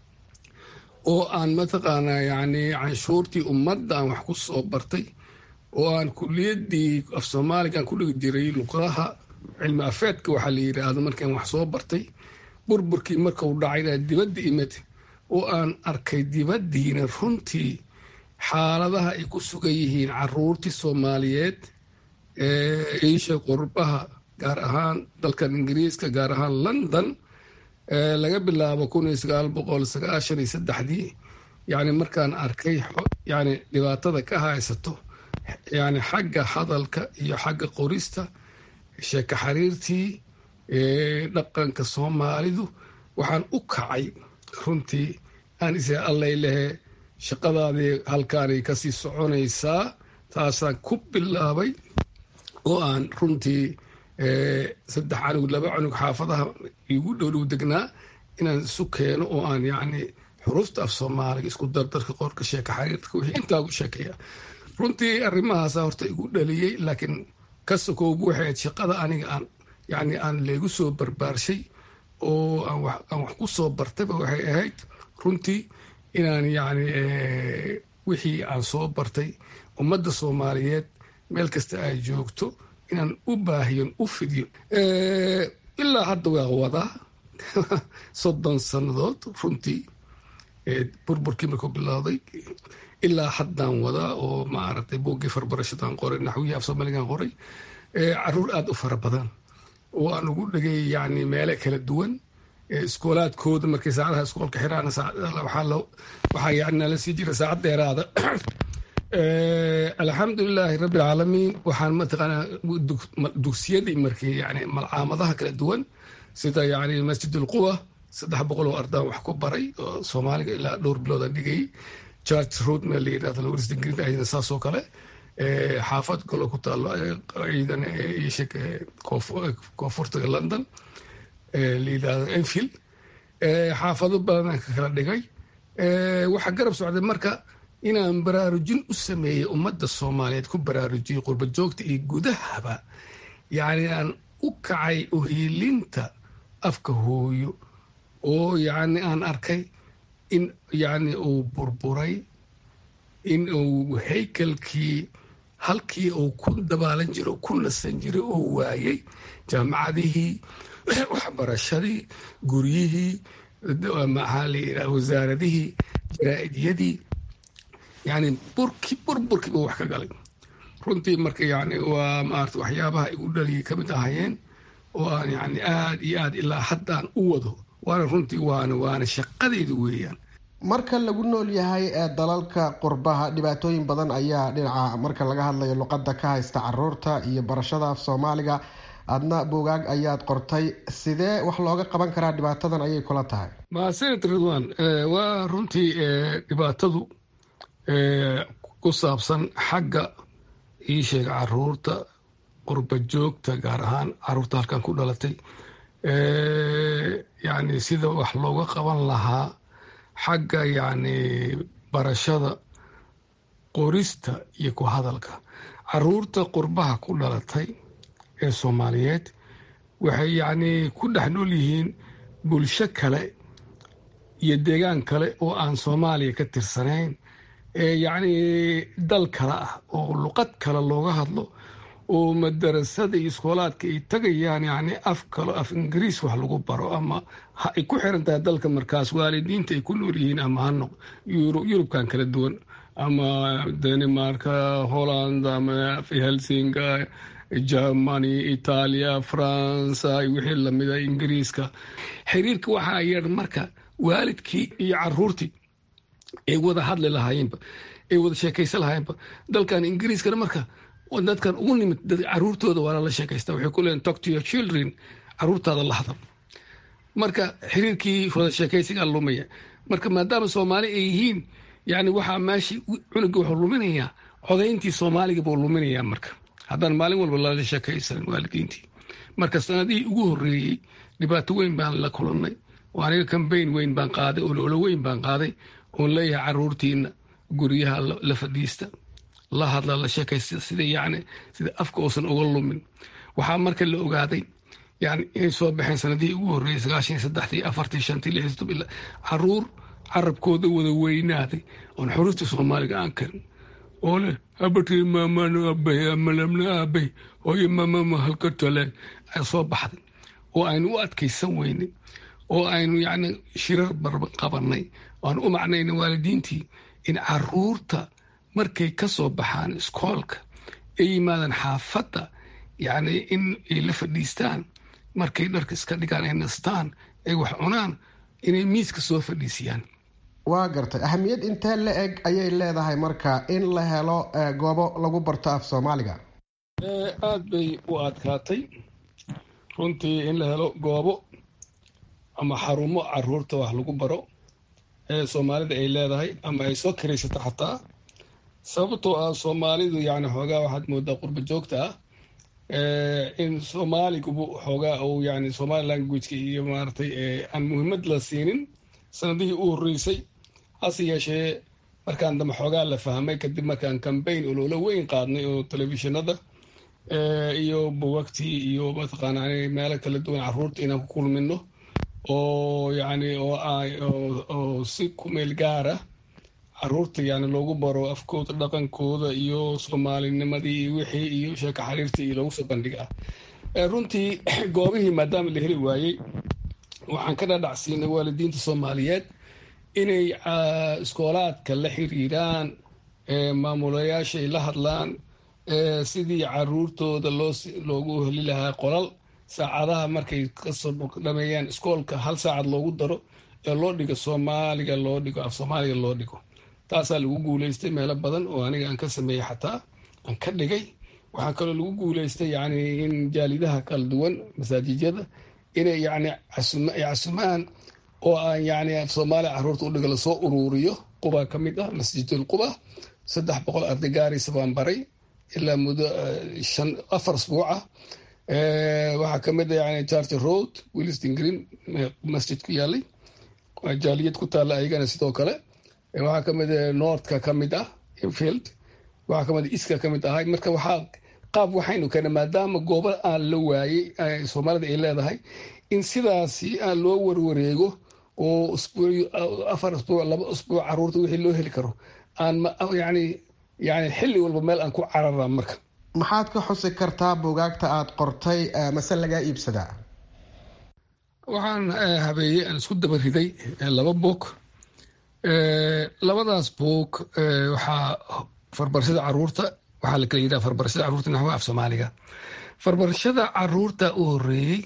oo aan mataqaanaa yacni canshuurtii ummadda aan wax ku soo bartay oo aan kuliyaddii af soomaaliga aan ku dhigi jiray luqadaha cilmi afeedka waxaa la yidhaahdo markaan wax soo bartay burburkii markau dhacayna dibadda imid oo aan arkay dibaddiina runtii xaaladaha ay ku sugan yihiin caruurtii soomaaliyeed ee iisha qurbaha gaar ahaan dalkan ingiriiska gaar ahaan london laga bilaabo kun iyo sagaal boqol sagaashan iyo saddexdii yani markaan arkay yani dhibaatada ka haysato yani xagga hadalka iyo xagga qorista sheeko xariirtii dhaqanka soomaalidu waxaan u kacay runtii aan is allay lehe shaqadaadii halkaanay kasii soconaysaa taasaan ku bilaabay oo aan runtii saddex canug laba canug xaafadaha igu dhowdhow degnaa inaan isu keeno oo aan yacni xuruufta af soomaaliga isku dardarka qorka sheeka xariirka wixii intaa ugu sheekeeya runtii arrimahaasa horta igu dhaliyey laakiin ka sokowbu waxay ahayd shaqada aniga aan yacni aan leegu soo barbaarshay oo aan wax aan wax ku soo bartayba waxay ahayd runtii inaan yacni wixii aan soo bartay ummadda soomaaliyeed meel kasta ay joogto inaan u baahiyon u fidiyo ilaa hadda waa wadaa soddon sannadood runtii burburkii markuu bilowday ilaa haddaan wadaa oo maaragtay buuggii farbarashadaan qoray naxwihii af soomaaligaan qoray caruur aada u fara badan oo aan ugu dhegay yani meele kala duwan iskoolaadkooda markay saacadaha iskoolka xiraan waxaa yani nala sii jira saacad dheeraada alxamdulilaahi rabbi alcaalamiin waxaan mataqaanaa dugsiyadii markii yani malcaamadaha kala duwan sida yani masjid ulquwa saddex boqol oo ardaan wax ku baray oo soomaaliga ilaa dhowr biloodaan dhigayay church road meel la yidhahdo lawaris ingrid ayadana saas oo kale xaafad kaloo ku taalo ciidan isheg koonfurtaga london la yidhahdo enfield xaafado badanaan ka kala dhigay waxaa garab socday marka inaan baraarujin u sameeyey ummadda soomaaliyeed ku baraarujiyey qurba joogta iyo gudahaba yacni aan u kacay uhiilinta afka hooyo oo yacni aan arkay in yacni uu burburay in uu haykalkii halkii uu ku dabaalan jiro ku nasan jiray oo waayey jaamacadihii waxbarashadii guryihii maxaa la yidhaha wasaaradihii jaraa'idiyadii yani burki burburkiiba wax ka galay runtii marka yani waa maarata waxyaabaha igu dhaliyay ka mid ahayeen oo aan yani aada iyo aad ilaa haddaan u wado waana runtii waana waana shaqadeyda weeyaan marka lagu nool yahay ee dalalka qurbaha dhibaatooyin badan ayaa dhinaca marka laga hadlayo luqadda ka haysta caruurta iyo barashada af soomaaliga adna buugaag ayaad qortay sidee wax looga qaban karaa dhibaatadan ayay kula tahay mahadsanid ridwan waa runtii dhibaatadu ku saabsan xagga ii sheeg caruurta qurba joogta gaar ahaan caruurta halkan ku dhalatay yani sida wax looga qaban lahaa xagga yani barashada qorista iyo ku hadalka caruurta qurbaha ku dhalatay ee soomaaliyeed waxay yacni ku dhex nool yihiin bulsho kale iyo deegaan kale oo aan soomaaliya ka tirsanayn ee yacni dal kale ah oo luqad kale looga hadlo oo madarasada iyo iskoolaadka ay tagayaan yacni af kalo af ingiriis wax lagu baro ama ay ku xiran tahay dalka markaas waalidiinta ay ku nool yihiin ama hanoq yurubkan kala duwan ama danimarka holland ama helsinga germany itaaliya faransa wixii lamida ingiriiska xiriirka waxaa yar marka waalidkii iyo caruurtii ay wada hadli lahaayeenba ay wada sheekaysan lahaayeenba dalkan ingiriiskana marka dadkan ugu nimid caruurtooda waa lala sheekaysta waxay ku leeyihin talk to your children caruurtaada la hadal marka xiriirkii wada sheekaysigaa lumaya marka maadaama soomaali ay yihiin yani waxaa meesha cunuga wuxuu luminayaa codayntii soomaaliga buu luminayaa marka haddaan maalin walba lala sheekaysanin waalidiintii marka sanadihii ugu horreeyey dhibaato weyn baan la kulannay oo aniga kambayn weyn baan qaaday ololo weyn baan qaaday oon leeyahay caruurtiina guryaha la fadhiista la hadla la sheekaysta sida yani sida afka uusan uga lumin waxaa marka la ogaaday yani inay soo baxeen sanadihii ugu horreeyey sagaashan saddexdii afartii shantii lixdii toban caruur carabkooda wada weynaaday oon xuruufta soomaaliga aan karin oo leh habatii maamano aabay amalamna aabay hooyo maamama halka taleen ay soo baxday oo aynu u adkaysan weynay oo aynu yacni shirar barba qabanay oan u macnayna waalidiintii in caruurta markay ka soo baxaan iskoolka ay yimaadaan xaafadda yacni in ay la fadhiistaan markay dharka iska dhigaan ay nastaan ay wax cunaan inay miiska soo fadhiisiyaan waa gartay ahamiyad intee la eg ayay leedahay marka in la helo goobo lagu barto af soomaaliga aada bay u adkaatay runtii in la helo goobo ama xarumo caruurta wax lagu baro ee soomaalida ay leedahay ama ay soo karaysato xataa sababtoo ah soomaalidu yani xoogaa waxaad moodaa qurba joogta ah in soomaaligubu xoogaa uu yani somali languageka iyo maaragtay aan muhiimad la siinin sanadihii u horreysay hase yeeshee markaan dambe xoogaa la fahmay kadib markaan cambayn ololo weyn qaadnay oo telefishinada iyo buwagtii iyo mataqaana meelo kala duwan caruurta inaan ku kulmino oo yani oo si kumeel gaara caruurta yani loogu baro afkooda dhaqankooda iyo soomaalinimadii iyo wixii iyo sheeko xariirtii iyo loogu soo bandhigaa runtii goobihii maadaama la heli waayey waxaan ka dhadhacsiinay waalidiinta soomaaliyeed inay iskoolaadka la xiriiraan maamulayaasha ay la hadlaan sidii caruurtooda loogu heli lahaa qolal saacadaha markay kasoo dhameeyaan iskoolka hal saacad loogu daro ee loo dhigo soomaaliga loo dhigo af soomaaliga loo dhigo taasaa lagu guuleystay meelo badan oo aniga aan ka sameeyey xataa aan ka dhigay waxaa kaloo lagu guuleystay yani in jaalidaha kala duwan masaajijyada inay yani casumaan oo aan yani af soomaaliya caruurta udhiga lasoo uruuriyo quba ka mid ah masjidul quba saddex boqol arday gaaraysa baan baray ilaa muddo shan afar asbuuc ah waxaa ka mid ah yani charter road williston green masjid ku yaalay jaaliyad ku taalla ayagana sidoo kale waxaa ka mid ah northka ka mid ah infield waxaa ka mid ah iska ka mid ahay marka waxaa qaab waxaynu keena maadaama goobo aan la waayey soomaalida ay leedahay in sidaasi aan loo warwareego oo afar asbuuc laba asbuuc caruurta wixii loo heli karo aan yani yani xilli walba meel aan ku carara marka maxaad ka xusi kartaa buugaagta aada qortay mase lagaa iibsadaa waxaan habeeyey aan isku daba riday laba boog labadaas boog waxaa farbarashada caruurta waxaa la kala yidhaha farbarashada caruurta naxwa af soomaaliga farbarashada caruurta u horeeyey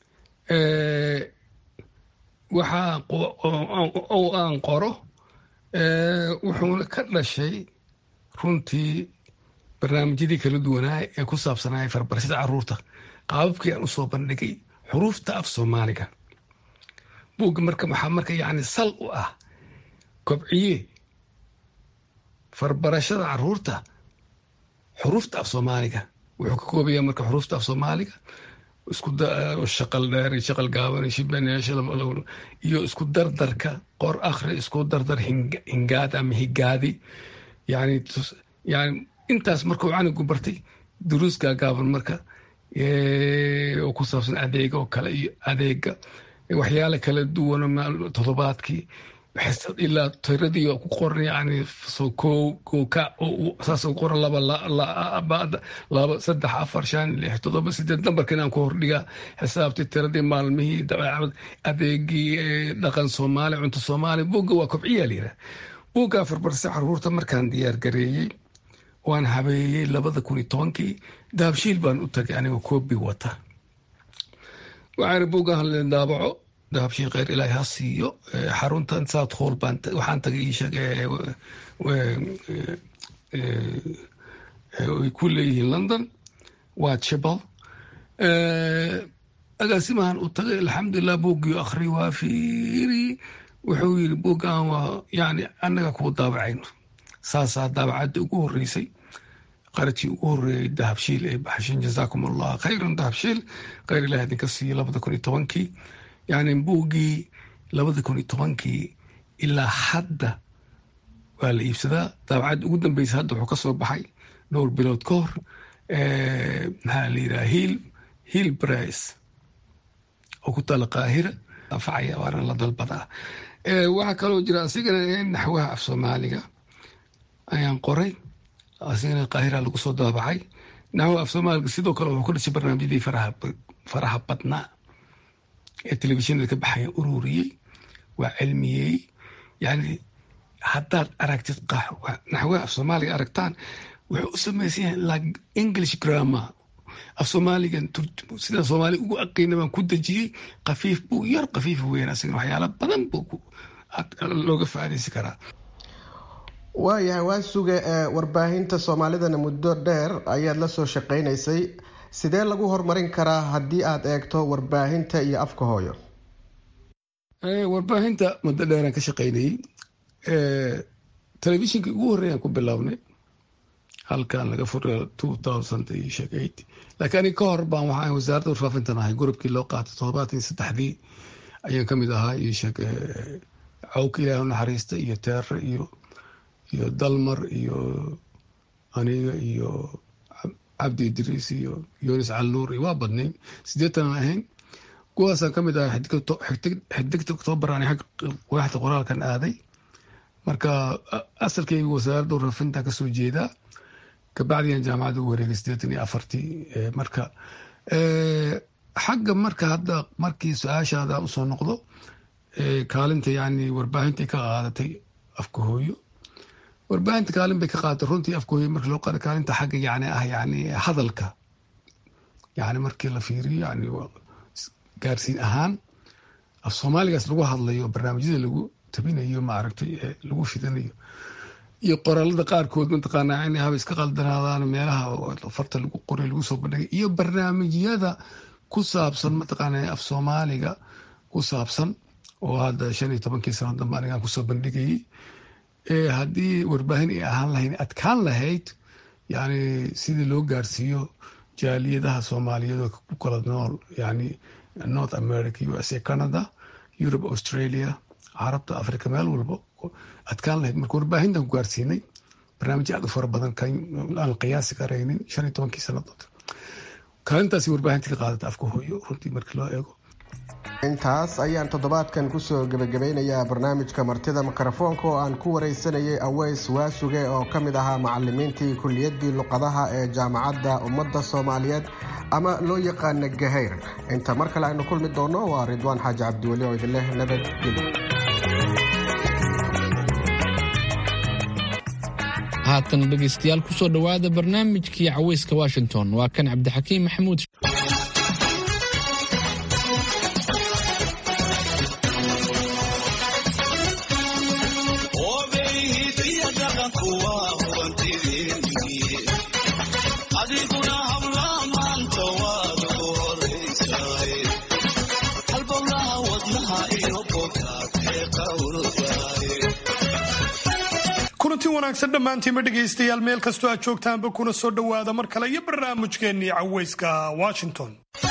waxaa oo aan qoro wuxuuna ka dhashay runtii barnaamijyadii kala duwanaa ee ku saabsanaya farbarashada caruurta qaababkii aan usoo bandhigay xuruufta af soomaaliga buugga marka waxaa marka yacni sal u ah kobciye farbarashada caruurta xuruufta af soomaaliga wuxuu ka koobaya marka xuruufta af soomaaliga isku shaqal dheer shaqal gaaban shibaneesha iyo isku dardarka qor akhri isku dardar hingaad ama higaadi yani yani intaas markuu canigu bartay duruus gaagaaban marka oo ku saabsan adeega oo kale iyo adeega waxyaale kala duwan todobaadkii ilaa tiradii ku qoran yani kooka saas u qoran laba laba saddex afar shan lix todoba sideed nambarkan aan ku hordhigaa xisaabtii tiradii maalmihii dabeecad adeegii dhaqan soomaali cunto soomaali buugga waa kobciyaa layidhaha buuggaa farbarsa caruurta markaan diyaar gareeyey waan habeeyey labada kun iyo tobankii daabshiil baan u tagay anigoo koobi wata waxaana buuggaan leen daabaco dahabshiil kheyr ilaahi ha siiyo xaruntan south hall baan waxaan tagay iisheeg ay ku leeyihiin london waa chibal agaasimahan u tagay alxamdulilah buuggii akhri waa fiiri wuxuu yiri buuggan waa yani annaga kuu daabacayno saasaa daabacadda ugu horeysay qarajii ugu horeeyay dahabshiil ee baxshin jazaakum allah khayran dahabshiil kheyr ilahi idinka siiyo labada kun iyo tobankii yani buuggii labada kun iyo tobankii ilaa hadda waa la iibsadaa daabacadda ugu dambeysa hadda wuxuu ka soo baxay dhowr bilood ka hor maxaa la yidhaha hiil hiil brice oo ku taala qaahira anfacaya waana la dalbadaa waxaa kaloo jira asigana naxwaha af soomaaliga ayaan qoray asigana qaahira lagu soo daabacay naxwaha af soomaaliga sidoo kale wuxuu ka dhashay barnaamijyadii faraha badnaa ee telefishinada ka baxaya ururiyey waa cilmiyey yani haddaad aragtid naxwaha af soomaaliga aragtaan wuxuu u samaysan yahay like english grammar af soomaaliga sida soomaali ugu aqiina baan ku dejiyey kafiif buu yar kafiif weyn asagana waxyaala badan buu looga faaidaysan karaa waayahay waa suge warbaahinta soomaalidana muddo dheer ayaad la soo shaqaynaysay sidee lagu horumarin karaa haddii aad eegto warbaahinta iyo afka hooyo warbaahinta muddo dheeraan ka shaqaynayey telefishinkii ugu horreeyaan ku bilownay halkan laga fura two thousand iyo sheeg eight laakiin aniga ka hor baan waxaan wasaaradda warfaafintan ahay gurubkii loo qaatay toddobaatan iyo saddexdii ayaan ka mid ahaa iyo sheeg cawka ilaahi naxariista iyo teere iyo iyo dalmar iyo aniga iyo cabdi idriis iyo yunis calnuur iyo waa badnay sideetanaan ahayn kuwaasaan ka mid ahay xidigta oktoobar aan waaxda qoraalkan aaday marka asalkayga wasaaradda warfaafintan kasoo jeedaa kabacdiyan jaamacadda ugu wareegay sideetan iyo afartii marka xagga marka hadda markii su-aashaada usoo noqdo kaalinta yani warbaahintai ka qaadatay afka hooyo warbaahinta kaalin bay ka qaadatay runtii afka hooyo markii loo qaada kaalinta xagga yani ah yani hadalka yani markii la fiiriyo yani gaarsiin ahaan af soomaaligaas lagu hadlayo barnaamijyada lagu tabinayo maaragtay lagu fidanayo iyo qoraalada qaarkood mataqaanaa in haba iska qaldanaadaan meelaha farta lagu qoray lagu soo bandhigay iyo barnaamijyada ku saabsan mataqaanaa af soomaaliga ku saabsan oo hadda shan iyo tobankii sano dambe anigaan kusoo bandhigayay haddii warbaahin ay ahaan lahayn adkaan lahayd yani sidii loo gaarsiiyo jaaliyadaha soomaaliyeed oo ku kala nool yani north america usa canada europe australia carabta africa meel walba adkaan lahayd marka warbaahintan ku gaarsiinay barnaamijyo aad u fara badan aan qiyaasi karaynin shan iyo tobankii sanadood kaalintaasi warbaahinta ka qaadata afka hooyo runtii markii loo eego intaas ayaan toddobaadkan kusoo gebagabeynayaa barnaamijka martida mikrofoonka oo aan ku wareysanayay aweys waasuge oo ka mid ahaa macalimiintii kulliyaddii luqadaha ee jaamacadda ummadda soomaaliyeed ama loo yaqaana gahayr inta mar kale aynu kulmi doonno waa ridwaan xaaji cabdiweli oo idinleh nabadgelyo haatan dhegaystayaal kusoo dhowaada barnaamijkii caweyska washington waa kan cabdixakiim maxamuud adiguna habla maanta waad kulanti wanaagsan dhammaantiinma dhegaystayaal meel kastoo aad joogtaanba kuna soo dhowaada mar kale iyo barnaamijkeennii cawayska washington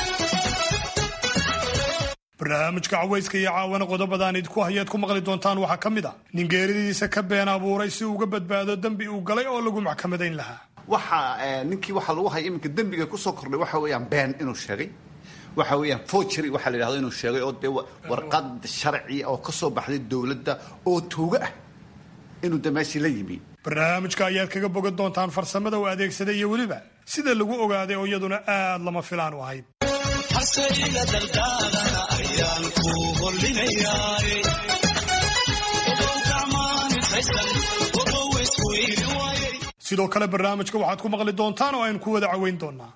barnaamijka cawayska iyo caawana qodobadaan idinku hayaad ku maqli doontaan waxaa ka mid a nin geeridiisa ka been abuuray si uga badbaado dembi uu galay oo lagu maxkamadayn lahaa waxa ninkii waxaa lagu haya iminka dembiga kusoo kordhay waxa weeyaan been inuu sheegay waxa weeyaan forgery waxaa la yidhahdo inuu sheegay oo dee warqad sharci oo ka soo baxday dowladda oo tuugo ah inuu de meeshii la yimi barnaamijka ayaad kaga bogan doontaan farsamada uu adeegsaday iyo weliba sida lagu ogaaday oo iyaduna aad lama filaan u ahayd sidoo kale barnaamijka waxaad ku maqli doontaan oo aynu ku wada caweyn doonaa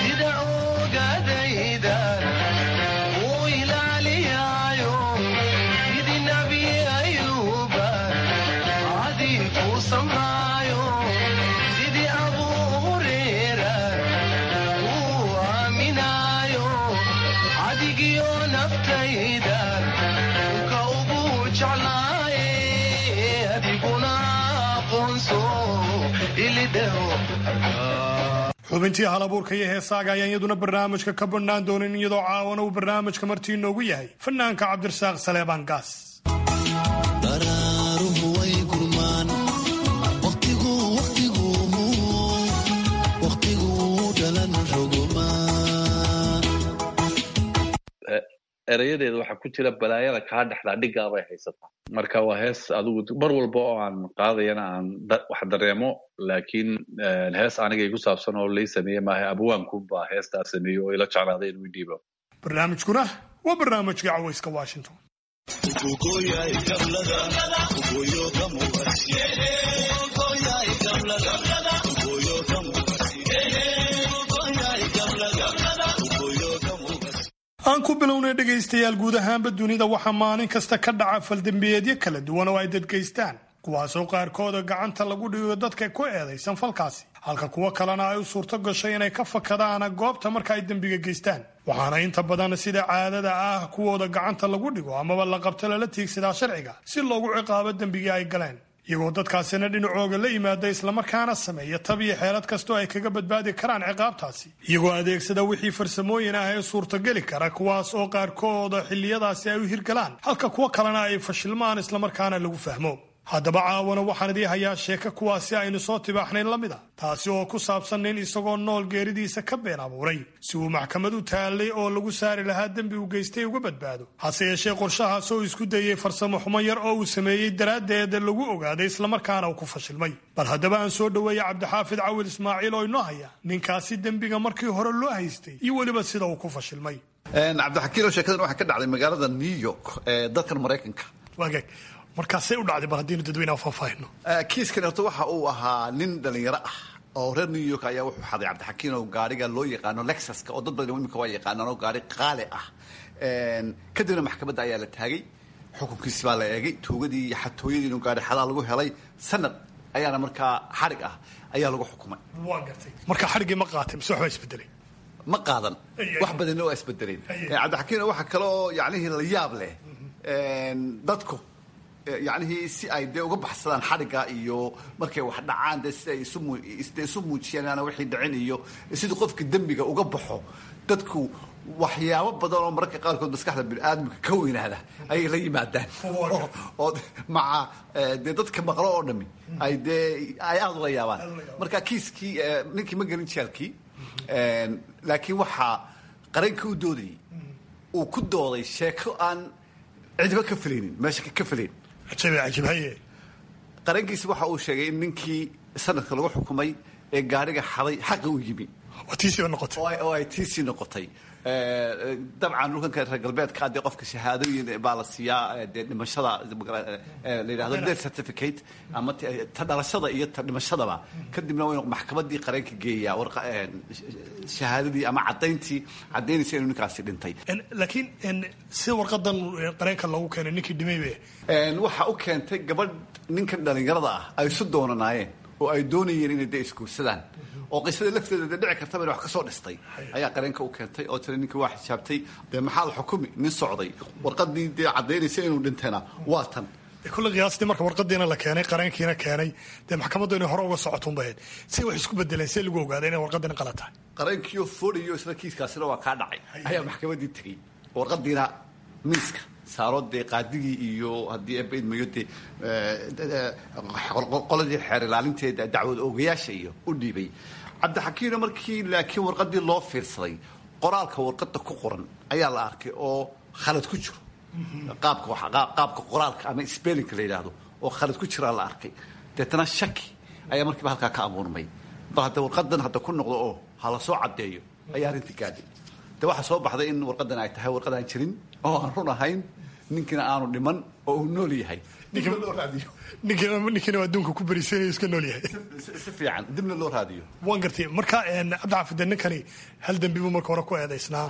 xubintii halabuurka iyo heesaaga ayaan iyaduna barnaamijka ka badhnaan doonin iyadoo caawana uu barnaamijka martii inoogu yahay fanaanka cabdirasaaq saleebaan gaas erayadeeda waxaa ku jira balaayada kaa dhexdaa dhigaabay haysataa marka waa hees adigu mar walba oo aan qaadayana aan wax dareemo laakiin hees aniga igu saabsan oo lay sameeye maaha abwaankunbaa heestaa sameeye oo ila jeclaaday inuu dhiibo barnaamijkuna waa barnaamijka cawayska washington aan ku bilownay dhegaystayaal guud ahaanba dunida waxaa maalin kasta ka dhaca faldembiyeedyo kala duwan oo ay dadgaystaan kuwaasoo qaarkooda gacanta lagu dhigo dadka ku eedaysan falkaasi halka kuwo kalena ay u suurto gashay inay ka fakadaan goobta marka ay dembiga geystaan waxaana inta badan sida caadada ah kuwooda gacanta lagu dhigo amaba la qabto lala tiigsadaa sharciga si loogu ciqaabo dembigii ay galeen iyagoo dadkaasina dhinacooga la yimaada islamarkaana sameeya tab iyo xeelad kastoo ay kaga badbaadi karaan ciqaabtaasi iyagoo adeegsada wixii farsamooyin ah ee suurtageli kara kuwaas oo qaarkooda xilliyadaasi ay u hirgalaan halka kuwo kalena ay fashilmaan islamarkaana lagu fahmo haddaba caawana waxaan idii hayaa sheeko kuwaasi aynu soo tibaaxnayn la mid a taasi oo ku saabsan nin isagoo nool geeridiisa ka been abuuray si uu maxkamad u taallay oo lagu saari lahaa dembi uu geystay uga badbaado hase yeeshee qorshahaas oo isku dayey farsamo xumo yar oo uu sameeyey daraaddeed lagu ogaaday islamarkaana uu ku fashilmay bal haddaba aan soo dhoweeya cabdixaafid cawil ismaaciil oo inoo haya ninkaasi dembiga markii hore loo haystay iyo weliba sida uu ku fashilmay cabdixakiilo sheekadan waxaa ka dhacday magaalada new york ee dalkan maraykanka waagaag markaasay u dhacday bal haddiinu dadweynaha faahfaahino kiiskan horta waxa uu ahaa nin dhalinyaro ah oo reer new york ayaa wuxuu xaday cabdixakiin oo gaariga loo yaqaano lexuska oo dad badan imika waa yaqaanaan oo gaari qaali ah kadibna maxkamadda ayaa la taagay xukunkiisi baa la eegay tuugadii iyo xatooyadii inuu gaari xadaa lagu helay sanad ayaana markaa xadhig ah ayaa lagu xukumay waa gartay marka xadhiggii ma qaatay mise waxbaa isbedelay ma qaadan wax badanna waa isbedeleen cabdixakiin waxa kale oo yacnihii la yaab leh dadku yacnihii si ay dee uga baxsadaan xadhigga iyo markay wax dhacaan dee si ay isde isu muujiyaan inaana wixii dhicin iyo sidii qofka dembiga uga baxo dadku waxyaabo badan oo mararka qaarkood maskaxda biniaadamka ka weynaada ayay la yimaadaan oo maca dee dadka maqlo oo dhami ay dee ay aada ula yaabaan marka kiiskii ninkii ma gelin jeelkii laakiin waxaa qaranka u doodayay uu ku dooday sheeko aan cidiba ka filaynin meesha ka filayn qarankiisi waxa uu sheegay in ninkii sanadka lagu xukumay ee gaariga xaday xaqa u yimi oo ay tiisii noqotay dabcan dhulkanka reer galbeedka dee qofka shahaadooyin baa la siiyaa dee dhimashada la yidhahdo death certificate ama ta dhalashada iyo ta dhimashadaba kadibna waynu maxkamadii qareenka geeyaa shahaadadii ama caddayntii caddaynaysa inuu ninkaasi dhintay laakiin si warqadan qareenka loogu keenay ninkii dhimaybe waxa u keentay gabadh ninkan dhalinyarada ah ay isu doonanaayeen oo ay doonayeen inay dee isguursadaan oo qisada lafteeda dee dhici kartaba inay wax ka soo dhistay ayaa qareenka u keentay oo tiri ninkii waa xijaabtay dee maxaa la xukumi nin socday warqadii dee caddaynaysa inuu dhintayna waa tan kulle qiyaastii marka warqadiina la keenay qareenkiina keenay dee maxkamaddu inay hore uga socotuun bahayd si wax isku bedeleen see lagu ogaaday inay warqadina qala tahay qareenkiioo foolayo isla kiiskaasina waa kaa dhacay ayaa maxkamaddii tegey warqadiina miiska saaro dee qaadigii iyo haddii ebaidmayo dee qoladii xeer ilaalinteeda dacwad oogayaasha iyo u dhiibay cabdixakiino markii laakiin warqadii loo fiirsaday qoraalka warqada ku qoran ayaa la arkay oo khalad ku jiro qaabka qaabka qoraalka ama spellinka la yidhaahdo oo khalad ku jiraa la arkay deetana shaki ayaa markiiba halkaa ka abuurmay bal hadda warqadan hadda ku noqdo oo ha la soo caddeeyo ayaa arrintii gaadhay de waxaa soo baxday in warqadan ay tahay warqad aan jirin oo aan run ahayn ninkiina aanu dhiman oo uu nool yahay dibna loo raadiyo ninkiina waa adduunka ku berisanaya iska nool yahay si fiican dibna loo raadiyo waan gartay marka cabdixaafid de ninkani hal dembi buu marka hore ku eedaysnaa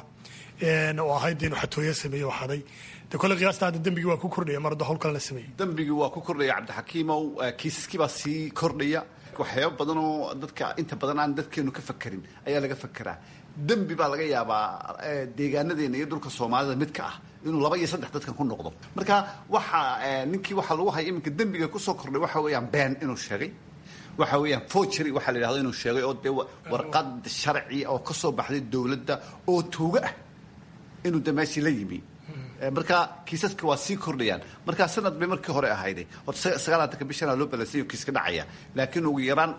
oo ahayd inuu xatooyo sameeye oo xaday de kole qiyaasta hadda dembigii waa ku kordhaya mar hadda howl kale la sameeyey dembigii waa ku kordhaya cabdixakiimow kiisaskii baa sii kordhaya waxyaaba badan oo dadka inta badan aan dadkeenu ka fakerin ayaa laga fakeraa dembi baa laga yaabaa deegaanadeena iyo dhulka soomaalida mid ka ah inuu laba iyo saddex dadkan ku noqdo marka waxa ninkii waxaa lagu haya iminka dembiga kusoo kordhay waxa weeyaan been inuu sheegay waxa weeyaan forgery waxaa la yidhahdo inuu sheegay oo dee warqad sharci oo ka soo baxday dowladda oo tuuga ah inuu de meeshii la yimi marka kiisaska waa sii kordhayaan marka sanad bay markii hore ahayde horta sagaalaatanka bishana loo balansay kiiska dhacaya laakiin ugu yaraan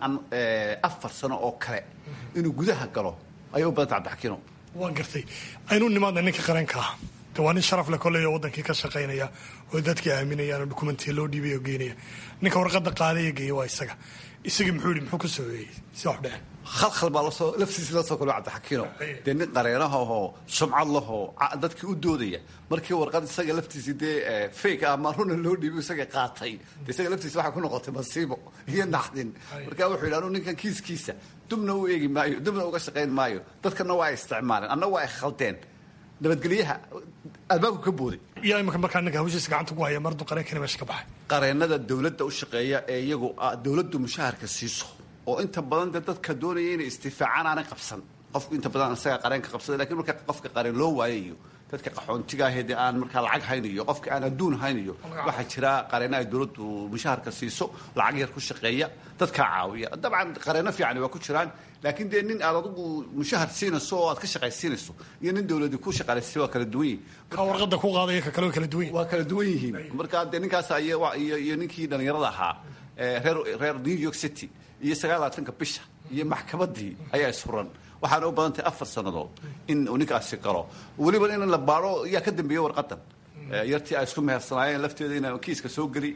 afar sano oo kale inuu gudaha galo ayay u badanta cabdixakiino waan gartay aynu nimaadna ninka qareenka ah de waa nin sharaf le kolley oo wadankii ka shaqaynaya oo dadkii aaminayaan oo dukumentiya loo dhiibay oo geynaya ninka warqada qaadaya geeya waa isaga isagii muxuu yihi muxuu ka sooyeeyey si wax dhece khalkhal baa lasoo laftiisi la soo kolo cabdixakiino dee nin qareenahahoo sumcad lahoo dadkii u doodaya markii warqad isaga laftiisi dee fake ama runa loo dhiibi isaga qaatay de isaga laftiisi waxay ku noqotay masiibo iyo naxdin marka wuxuu yidhi anu ninkan kiiskiisa dubna u eegi maayo dubna uga shaqayn maayo dadkana waa ay isticmaaleen anna waa ay khaldeen nabadgelyaha albaabku ka booday iyo imika markaa ninka hawshiisa gacanta ku haya mardu qareenkani meesha ka baxay qareenada dowladda u shaqeeya ee iyagu dowladdu mushaharka siiso oo inta badan dee dadka doonaya inay istifaacaan aanay qabsan qofku inta badan isaga qareenka qabsada lakin marka qofka qareen loo waayayo dadka qaxoontiga ahee dee aan markaa lacag haynayo qofka aan adduun haynayo waxaa jira qareena ay dowladdu mushaharka siiso lacag yar ku shaqeeya dadkaa caawiya dabcan qareeno fiican waa ku jiraan laakiin dee nin aad adigu mushahar siinayso oo aad ka shaqaysiinayso iyo nin dowladi ku shaqaalaysay waa kala duwan yihin ka warqada ku qaadaya ka kale way kala duwan yihin waa kala duwan yihiin marka dee ninkaas iyo iyo ninkii dhallinyarada ahaa reer reer new york city iyo sagaalaatanka bisha iyo maxkamadii ayaa isfuran waxaana u badan tahay afar sannadood in uu ninkaasi galo weliba in la baaro yaa ka dambeeya warqadan yartii ay isku mehersanaayeen lafteeda in kiiska soo geli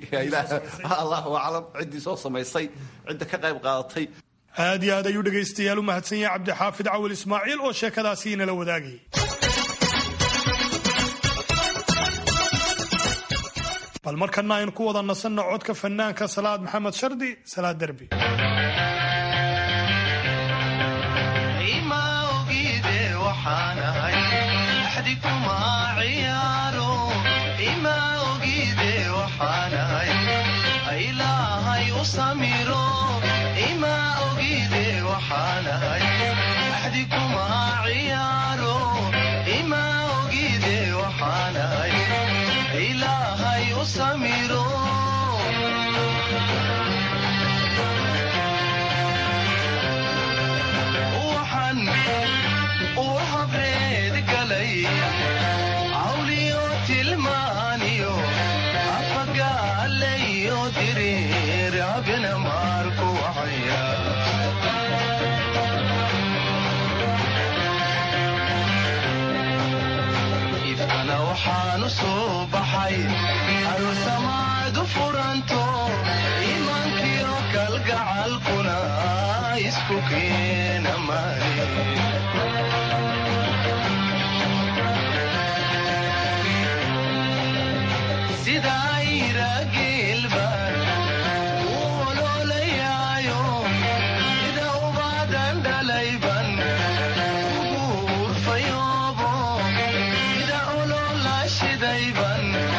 allahu aclam ciddii soo samaysay cidda ka qayb qaadatay aad iyo aad ayuu dhegaystayaal u mahadsan yahay cabdixaafid cawil ismaaciil oo sheekadaasi inala wadaagayay bal markana aynu ku wada nasanno codka fanaanka salaad maxamed shardi salaad derbi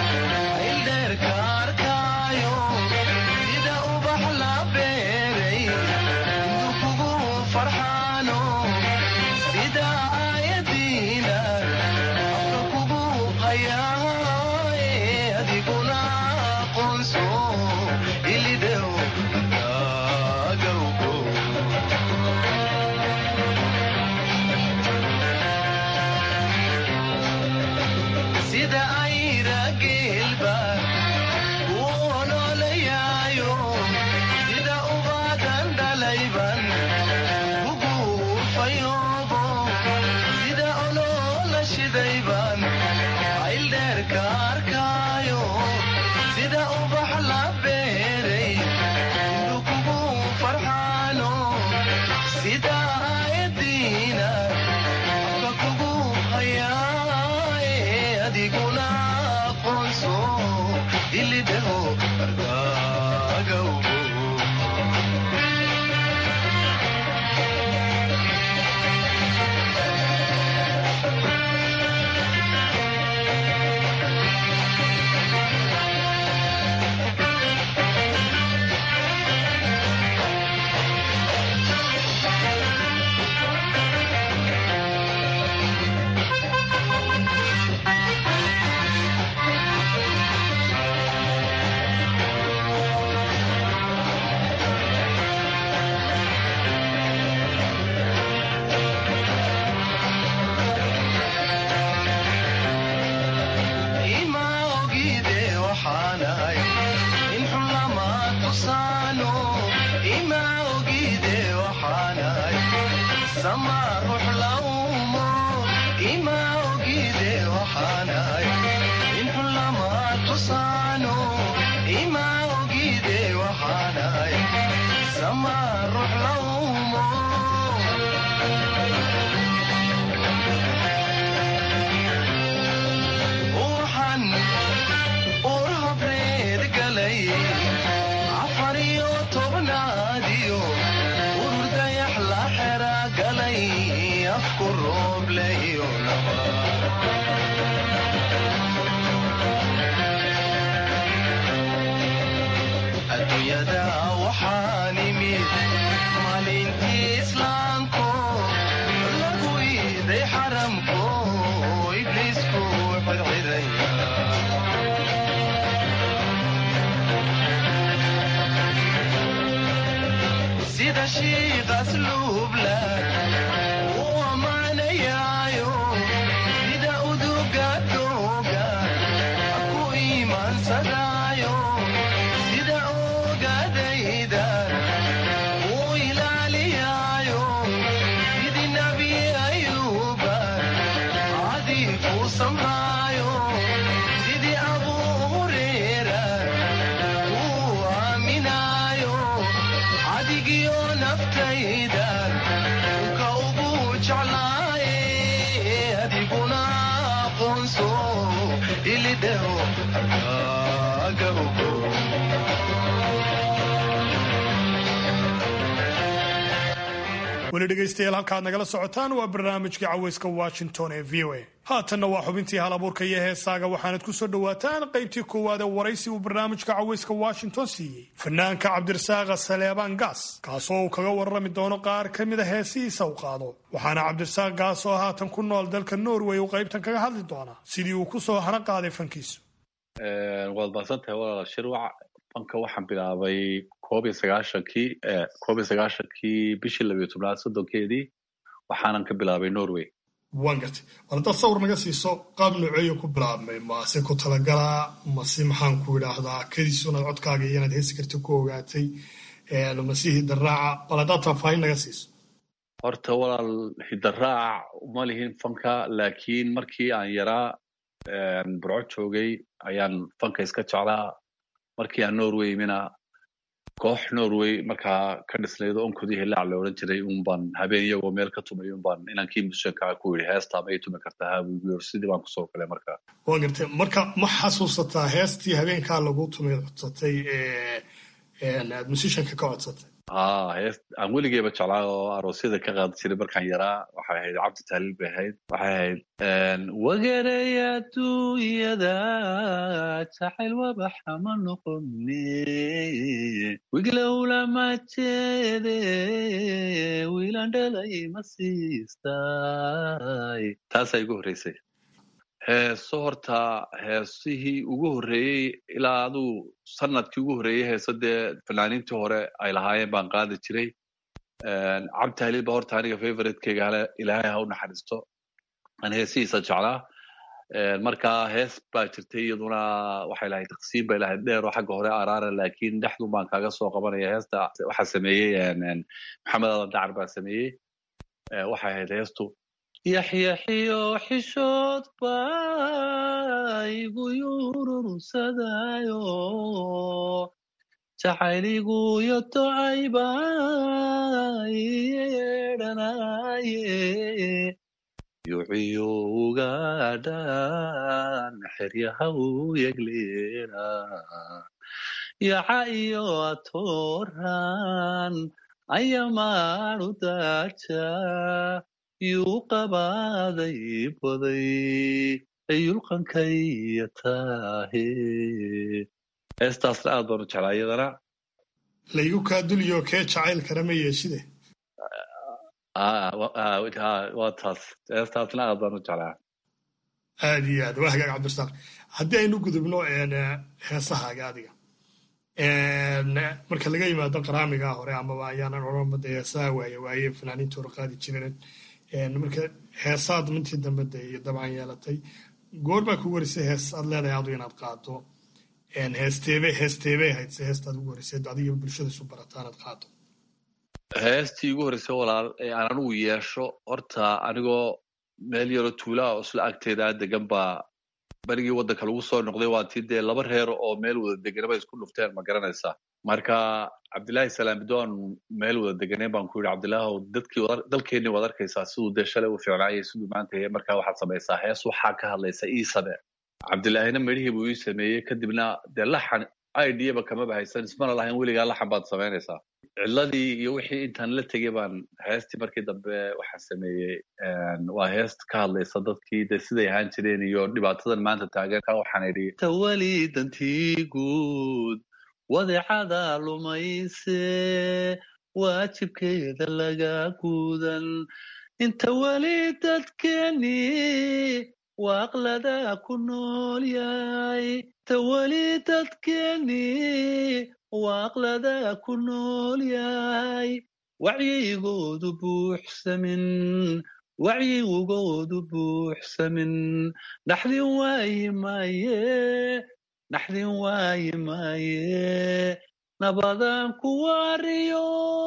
Ilder karkayo, sida ubax la beeray xusaano ima ogide waxaanay sama ruux lawmo waxaan ur habreed galay afar iyo tobnaadiyo urur dayax la xera galay afku roobleyo laba adduunyada waxaan imid maalintii islaamko lagu iiday xaramko ibliisku xirxiraya sida shiiqas luubla u ammaanayaayo sida uduga dooga ku iimaansadaayo sida ogadayda u ilaaliyaayo sidii nabi ayuuba cadii ku samraayo sidii abuu hureera uu aaminaayo cadigiyo naftayda ka ugu jeclaaye adiguna aqoonso ilidheho aga ogo weli dhegaystayaal halkaad nagala socotaan waa barnaamijkii caweyska washington ee v o a haatanna waa xubintii hal abuurka iyo heesaaga waxaanad ku soo dhowaataan qaybtii koowaad ee waraysi uu barnaamijka caweyska washington siiyey fanaanka cabdirasaaqa saleebaan gaas kaasoo uu kaga warrami doono qaar ka mid a heesihiisa u qaado waxaana cabdirasaaq gaas oo haatan ku nool dalka norway uu qaybtan kaga hadli doonaa sidii uu ku soo hana qaaday fankiisu waad mahadsantahay walaal shirwac fanka waxaan bilaabay koob iyo sagaashankii koob iyo sagaashankii bishii labiyo tobnaad soddonkeedii waxaanan ka bilaabay norway waan gartay war haddaad sawir naga siiso qaab nooceeyo ku bilaabmay mase ku talagalaa mase maxaan ku idhaahdaa kadiisu inaad codkaaga iyo inaad heesi karta ku ogaatay mase hidaraaca bal haddaad faahfaahin naga siiso horta walaal hidaraac uma lihin fanka laakiin markii aan yaraa burco joogay ayaan fanka iska jeclaa markii aan norway imina koox norway markaa ka dhisnayd onkodi hilaac la odhan jiray un baan habeen iyagoo meel ka tumay un baan inankii mushankaa ku yidhi heestaa ma ii tumi kartaa habuugiyor sidii baan kusoo galay markaa waan gartay marka ma xasuusataa heestii habeenkaa lagu tumay codsatay ee aad musishanka ka codsatay haa hees aan weligeyba jeclaa oo aroosyada ka qaadi jiray markaan yaraa waxay ahayd cabdi taaliil bay ahayd waxay ahayd wagarey adduunyada jacayl wabaxa ma noqone wiglowlama jeede wiilan dhalay ma siistay taasaa igu horreysay heeso horta heesihii ugu horreeyey ilaa aduu sanadkii ugu horreeyey heeso dee fanaaniintii hore ay lahaayeen baan qaadi jiray cabdi haliil ba horta aniga favoritekeyga hale ilaahay ha u naxariisto aan heesihiisa jeclaa marka hees baa jirtay iyaduna waxay lahayd taqsiim bay lahayd dheer oo xagga hore araara laakiin dhexdun baan kaaga soo qabanaya heesta waxaa sameeyey maxamed adan dacar baa sameeyey waxay ahayd heestu yaxyaxiyo xishood baa igu yururusadayo jacayligu yo tocay baa iyeedhanaye yuciyo ugaadhan xeryaha u yegleena yaca iyo atoran ayamaanu daaja yuu qabaaday baday yulqankaya taahe heestaasna aad baan u jeclaa iyadana laygu kaa duliyo kee jacayl kara ma yeeshide waa taas heestaasna aad baan u jeclaa aad iyo aad waa hagaag cabdirasaaq haddii aynu gudubno heesahaaga adiga marka laga yimaado qaraamigaa hore amaba ayaanan odhanba de heesaha waaye waaye fanaaniinta hore qaadi jireen marka heesaad mintii dambe de iyo dabcan yeelatay goor baa kugu horeysay hees aad leedahay adu inaad qaado heesteebe heesteebey ahayd se heestaad ugu horeysay adiga bulshada isu barataan aad qaado heestii ugu horreysay walaal ee aan anigu yeesho horta anigoo meel yaroo tuulaa oo isla agteeda degan baa berigii waddanka lagu soo noqday waa tii dee laba reer oo meel wada deganaba isku dhufteen ma garanaysaa marka cabdillaahi salaamidoon meel wada deganeen baan ku yidhi cabdillaahow dadkii dalkeennii waad arkaysaa siduu dee shalay u fiicnaayay siduu maanta yahay markaa waxaad samaysaa hees waxaa ka hadlaysa ii samee cabdillaahina medhihii buu ii sameeyey kadibna dee laxan idaba kamaba haysan ismana lahayn weligaa laxan baad samaynaysaa cidladii iyo wixii intaan la tegey baan heestii markii dambe waxaan sameeyey waa heest ka hadlaysa dadkii dee siday ahaan jireen iyo dhibaatadan maanta taagan ka waxaan idhi tawali dantii guud wadecada lumayse waajibkeeda laga guudan inta weli dadkeeni waaqlada ku nool yahay inta weli dadkeeni waaqlada ku nool yahay wacyigoodu buuxsamin wacyigoodu buuxsamin naxdin waayi maaye naxdin waayi maaye nabadan ku waariyo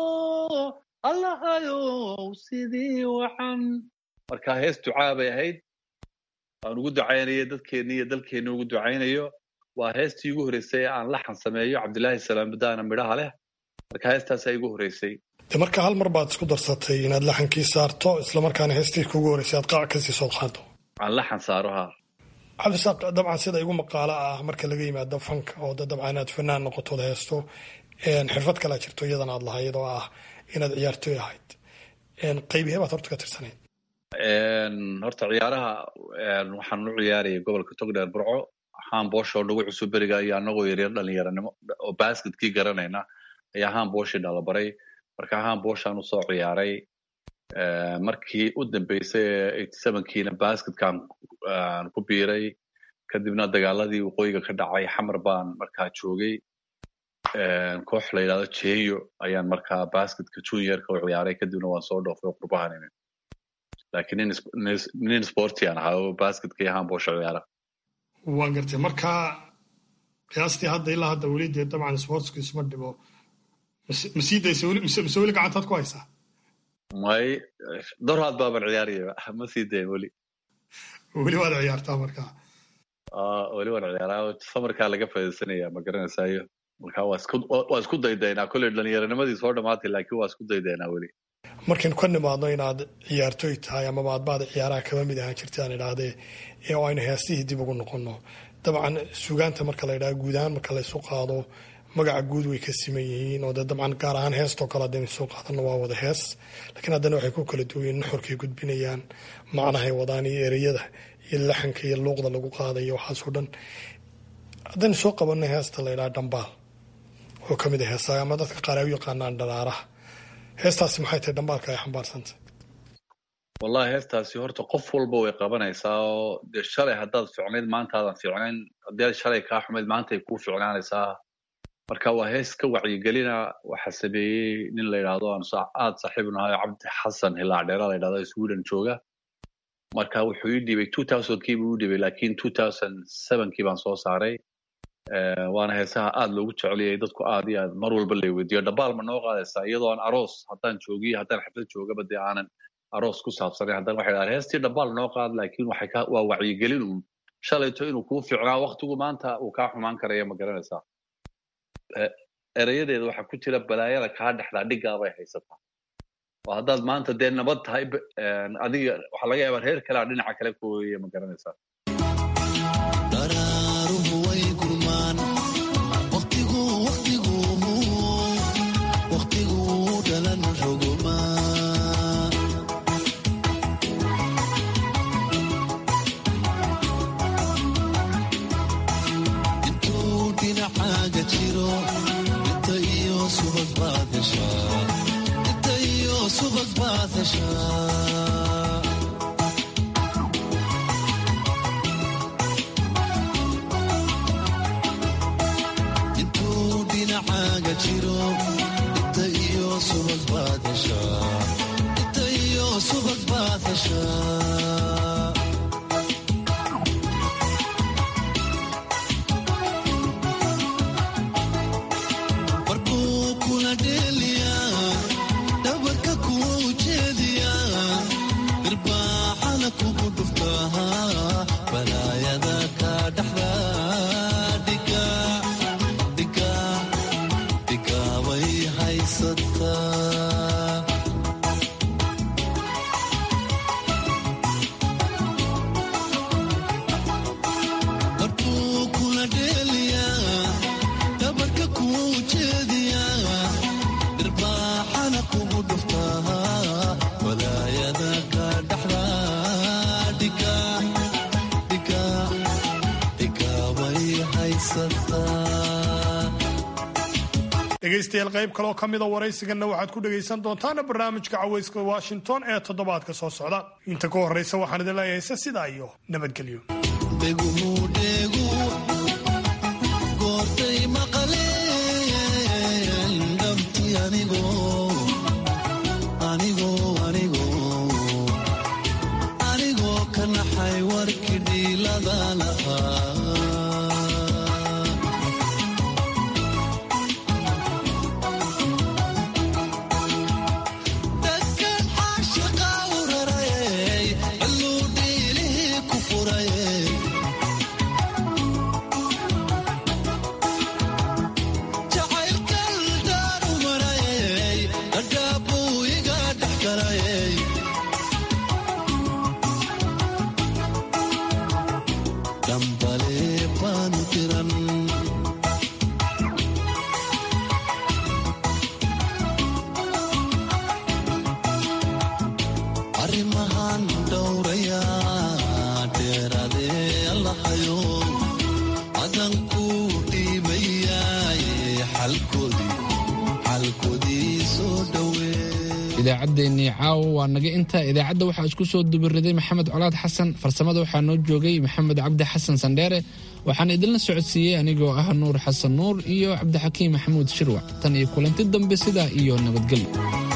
allahayow sidii wacan marka hees ducaa bay ahayd aan ugu ducaynayo dadkeenni iyo dalkeenni ugu ducaynayo waa heestii ugu horreysay aan laxan sameeyo cabdillaahi salaambadaana midhaha leh marka heestaasaa igu horreysay de marka hal mar baad isku darsatay inaad laxankii saarto islamarkaana heestii kugu horreysay aad qaac kasii soo qaado aan laxan saaro ha cabdisaaq dabcan sida igu maqaalo ah marka laga yimaado fanka oo de dabcan inaad fanaan noqotood heesto xirfad kalea jirto iyadan aad lahayd oo ah inaad ciyaartoy ahayd qaybihee baad horta ka tirsanayd horta ciyaaraha waxaan u ciyaarayay gobolka togdheer burco haan boosho nagu cusub beriga iyo anagoo yaryar dhalinyaranimo oo basketkii garanayna ayaa haan booshii dhalabaray marka haan booshaan usoo ciyaaray markii u dambeysay eighty sevenkiina basketkaan ku biiray kadibna dagaaladii waqooyiga ka dhacay xamar baan markaa joogay koox la yidhahdo jeyo ayaan markaa basketka juniorka u ciyaaray kadibna waan soo dhoofay qurbahan imi laakiin nin sportian ahaa oo basketka iyo handboosha ciyaara waan gartay marka qiyaastii hadda ilaa hadda weli dee dabcan sportsku isma dhibo ma sii daysa weli mise weli gacantaad ku haysaa may dorhaad baaban ciyaaraya ma sii dayn weli weli waad ciyaartaa marka weli waan ciyaaraa samarkaa laga faaidaysanaya ma garanaysayo marka waa isku daydaynaa kolley dhallinyaranimadii soo dhamaatay laakiin waa isku daydaynaa weli markaynu ka nimaadno inaad ciyaartoy tahay amaba adbaada ciyaaraha kaba mid ahaan jirta aan idhaahdee oo aynu heestihii dib ugu noqonno dabcan sugaanta marka la ydhaha guud ahaan marka laysu qaado magaca guud way ka siman yihiin oo dee dabcan gaar ahaan heestoo kale haddaynu soo qaadano waa wada hees laakiin haddana waxay ku kala duwayen nuxurkay gudbinayaan macnahay wadaan iyo ereyada iyo laxanka iyo luuqda lagu qaadayo waxaasoo dhan haddaynu soo qabanno heesta la ydhaha dhambaal oo ka mid a heesaha ama dadka qaar ay u yaqaanaan dharaaraha heestaasi maxay tahay dhambaalka ay xambaarsantay wallahi heestaasi horta qof walba way qabanaysaa oo dee shalay haddaad ficnayd maantaadan ficnayn haddii shalay kaa xumayd maantay kuu ficnaanaysaa marka waa hees ka wacyigelina waxaa sameeyey nin la yidhaahdo aan aad saaxiib nahay cabdi xasan hilaacdheera la yidhahdo sweden jooga marka wuxuu ii dhibay two thousandkii buu ii dhibay laakiin two thousand sevenkii baan soo saaray waana heesaha aad loogu jeceliyay dadku aad iyo aad mar walba lay weydiiyo dhabaal ma noo qaadaysaa iyadoo aan aroos haddaan joogiyo haddaan xaflad joogaba dee aanan aroos ku saabsanayn haddana waxay dhahaan heestii dhabaal noo qaad laakiin waxay ka waa wacyigelin uun shalayto inuu kuu fiicnaa waktigu maanta uu kaa xumaan karaya ma garanaysaa erayadeeda waxaa ku jira balaayada kaa dhexdaa dhigaabay haysataa oo haddaad maanta dee nabad tahay adiga waxaa laga yaabaa reer kalea dhinaca kale ku ooyaya ma garanaysaa balaayada ka dhegaystayaal qayb kaleoo ka mida waraysiganna waxaad ku dhegaysan doontaana barnaamijka cawayska washington ee toddobaadka soo socda inta ka horraysa waxaan idin leeyahay se sidaa iyo nabadgelyo goortay maqleen dhabti anigoo anigoo anigoo anigoo ka naxay warkii dhiilada lahaa dadkan caashiqa u rarayay cilluu dhiilihii ku furayay jacaylkan daaru marayay dhadhaabuu iga dhex galayay dhambale baanu diran arrimahan dhowraya dheeraadee allahayo adanku dhiibayaaye xalkoodii xalkoodii soo dhowee idaacaddeenii caawo waa naga inta idaacadda waxaa isku soo dubiriday maxamed colaad xasan farsamada waxaa noo joogay maxamed cabdi xasan sandheere waxaan idinla socodsiiyey anigoo ah nuur xasan nuur iyo cabdixakiim maxamuud shirwac tan iyo kulanti dambe sidaa iyo nabadgelyo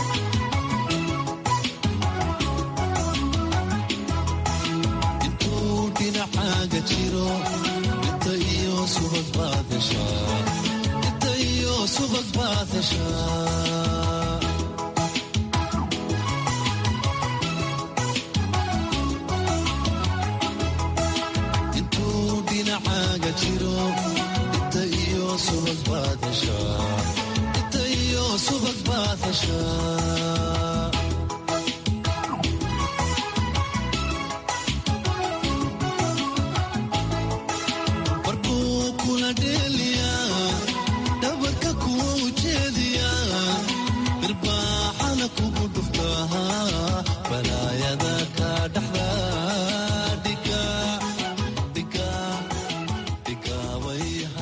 intuu dhinacaaga jiro inta iyo subag baad heshaa inta iyo subag baad heshaa intuu dhinacaaga jiro inta iyo subag baad heshaa inta iyo subag baad heshaa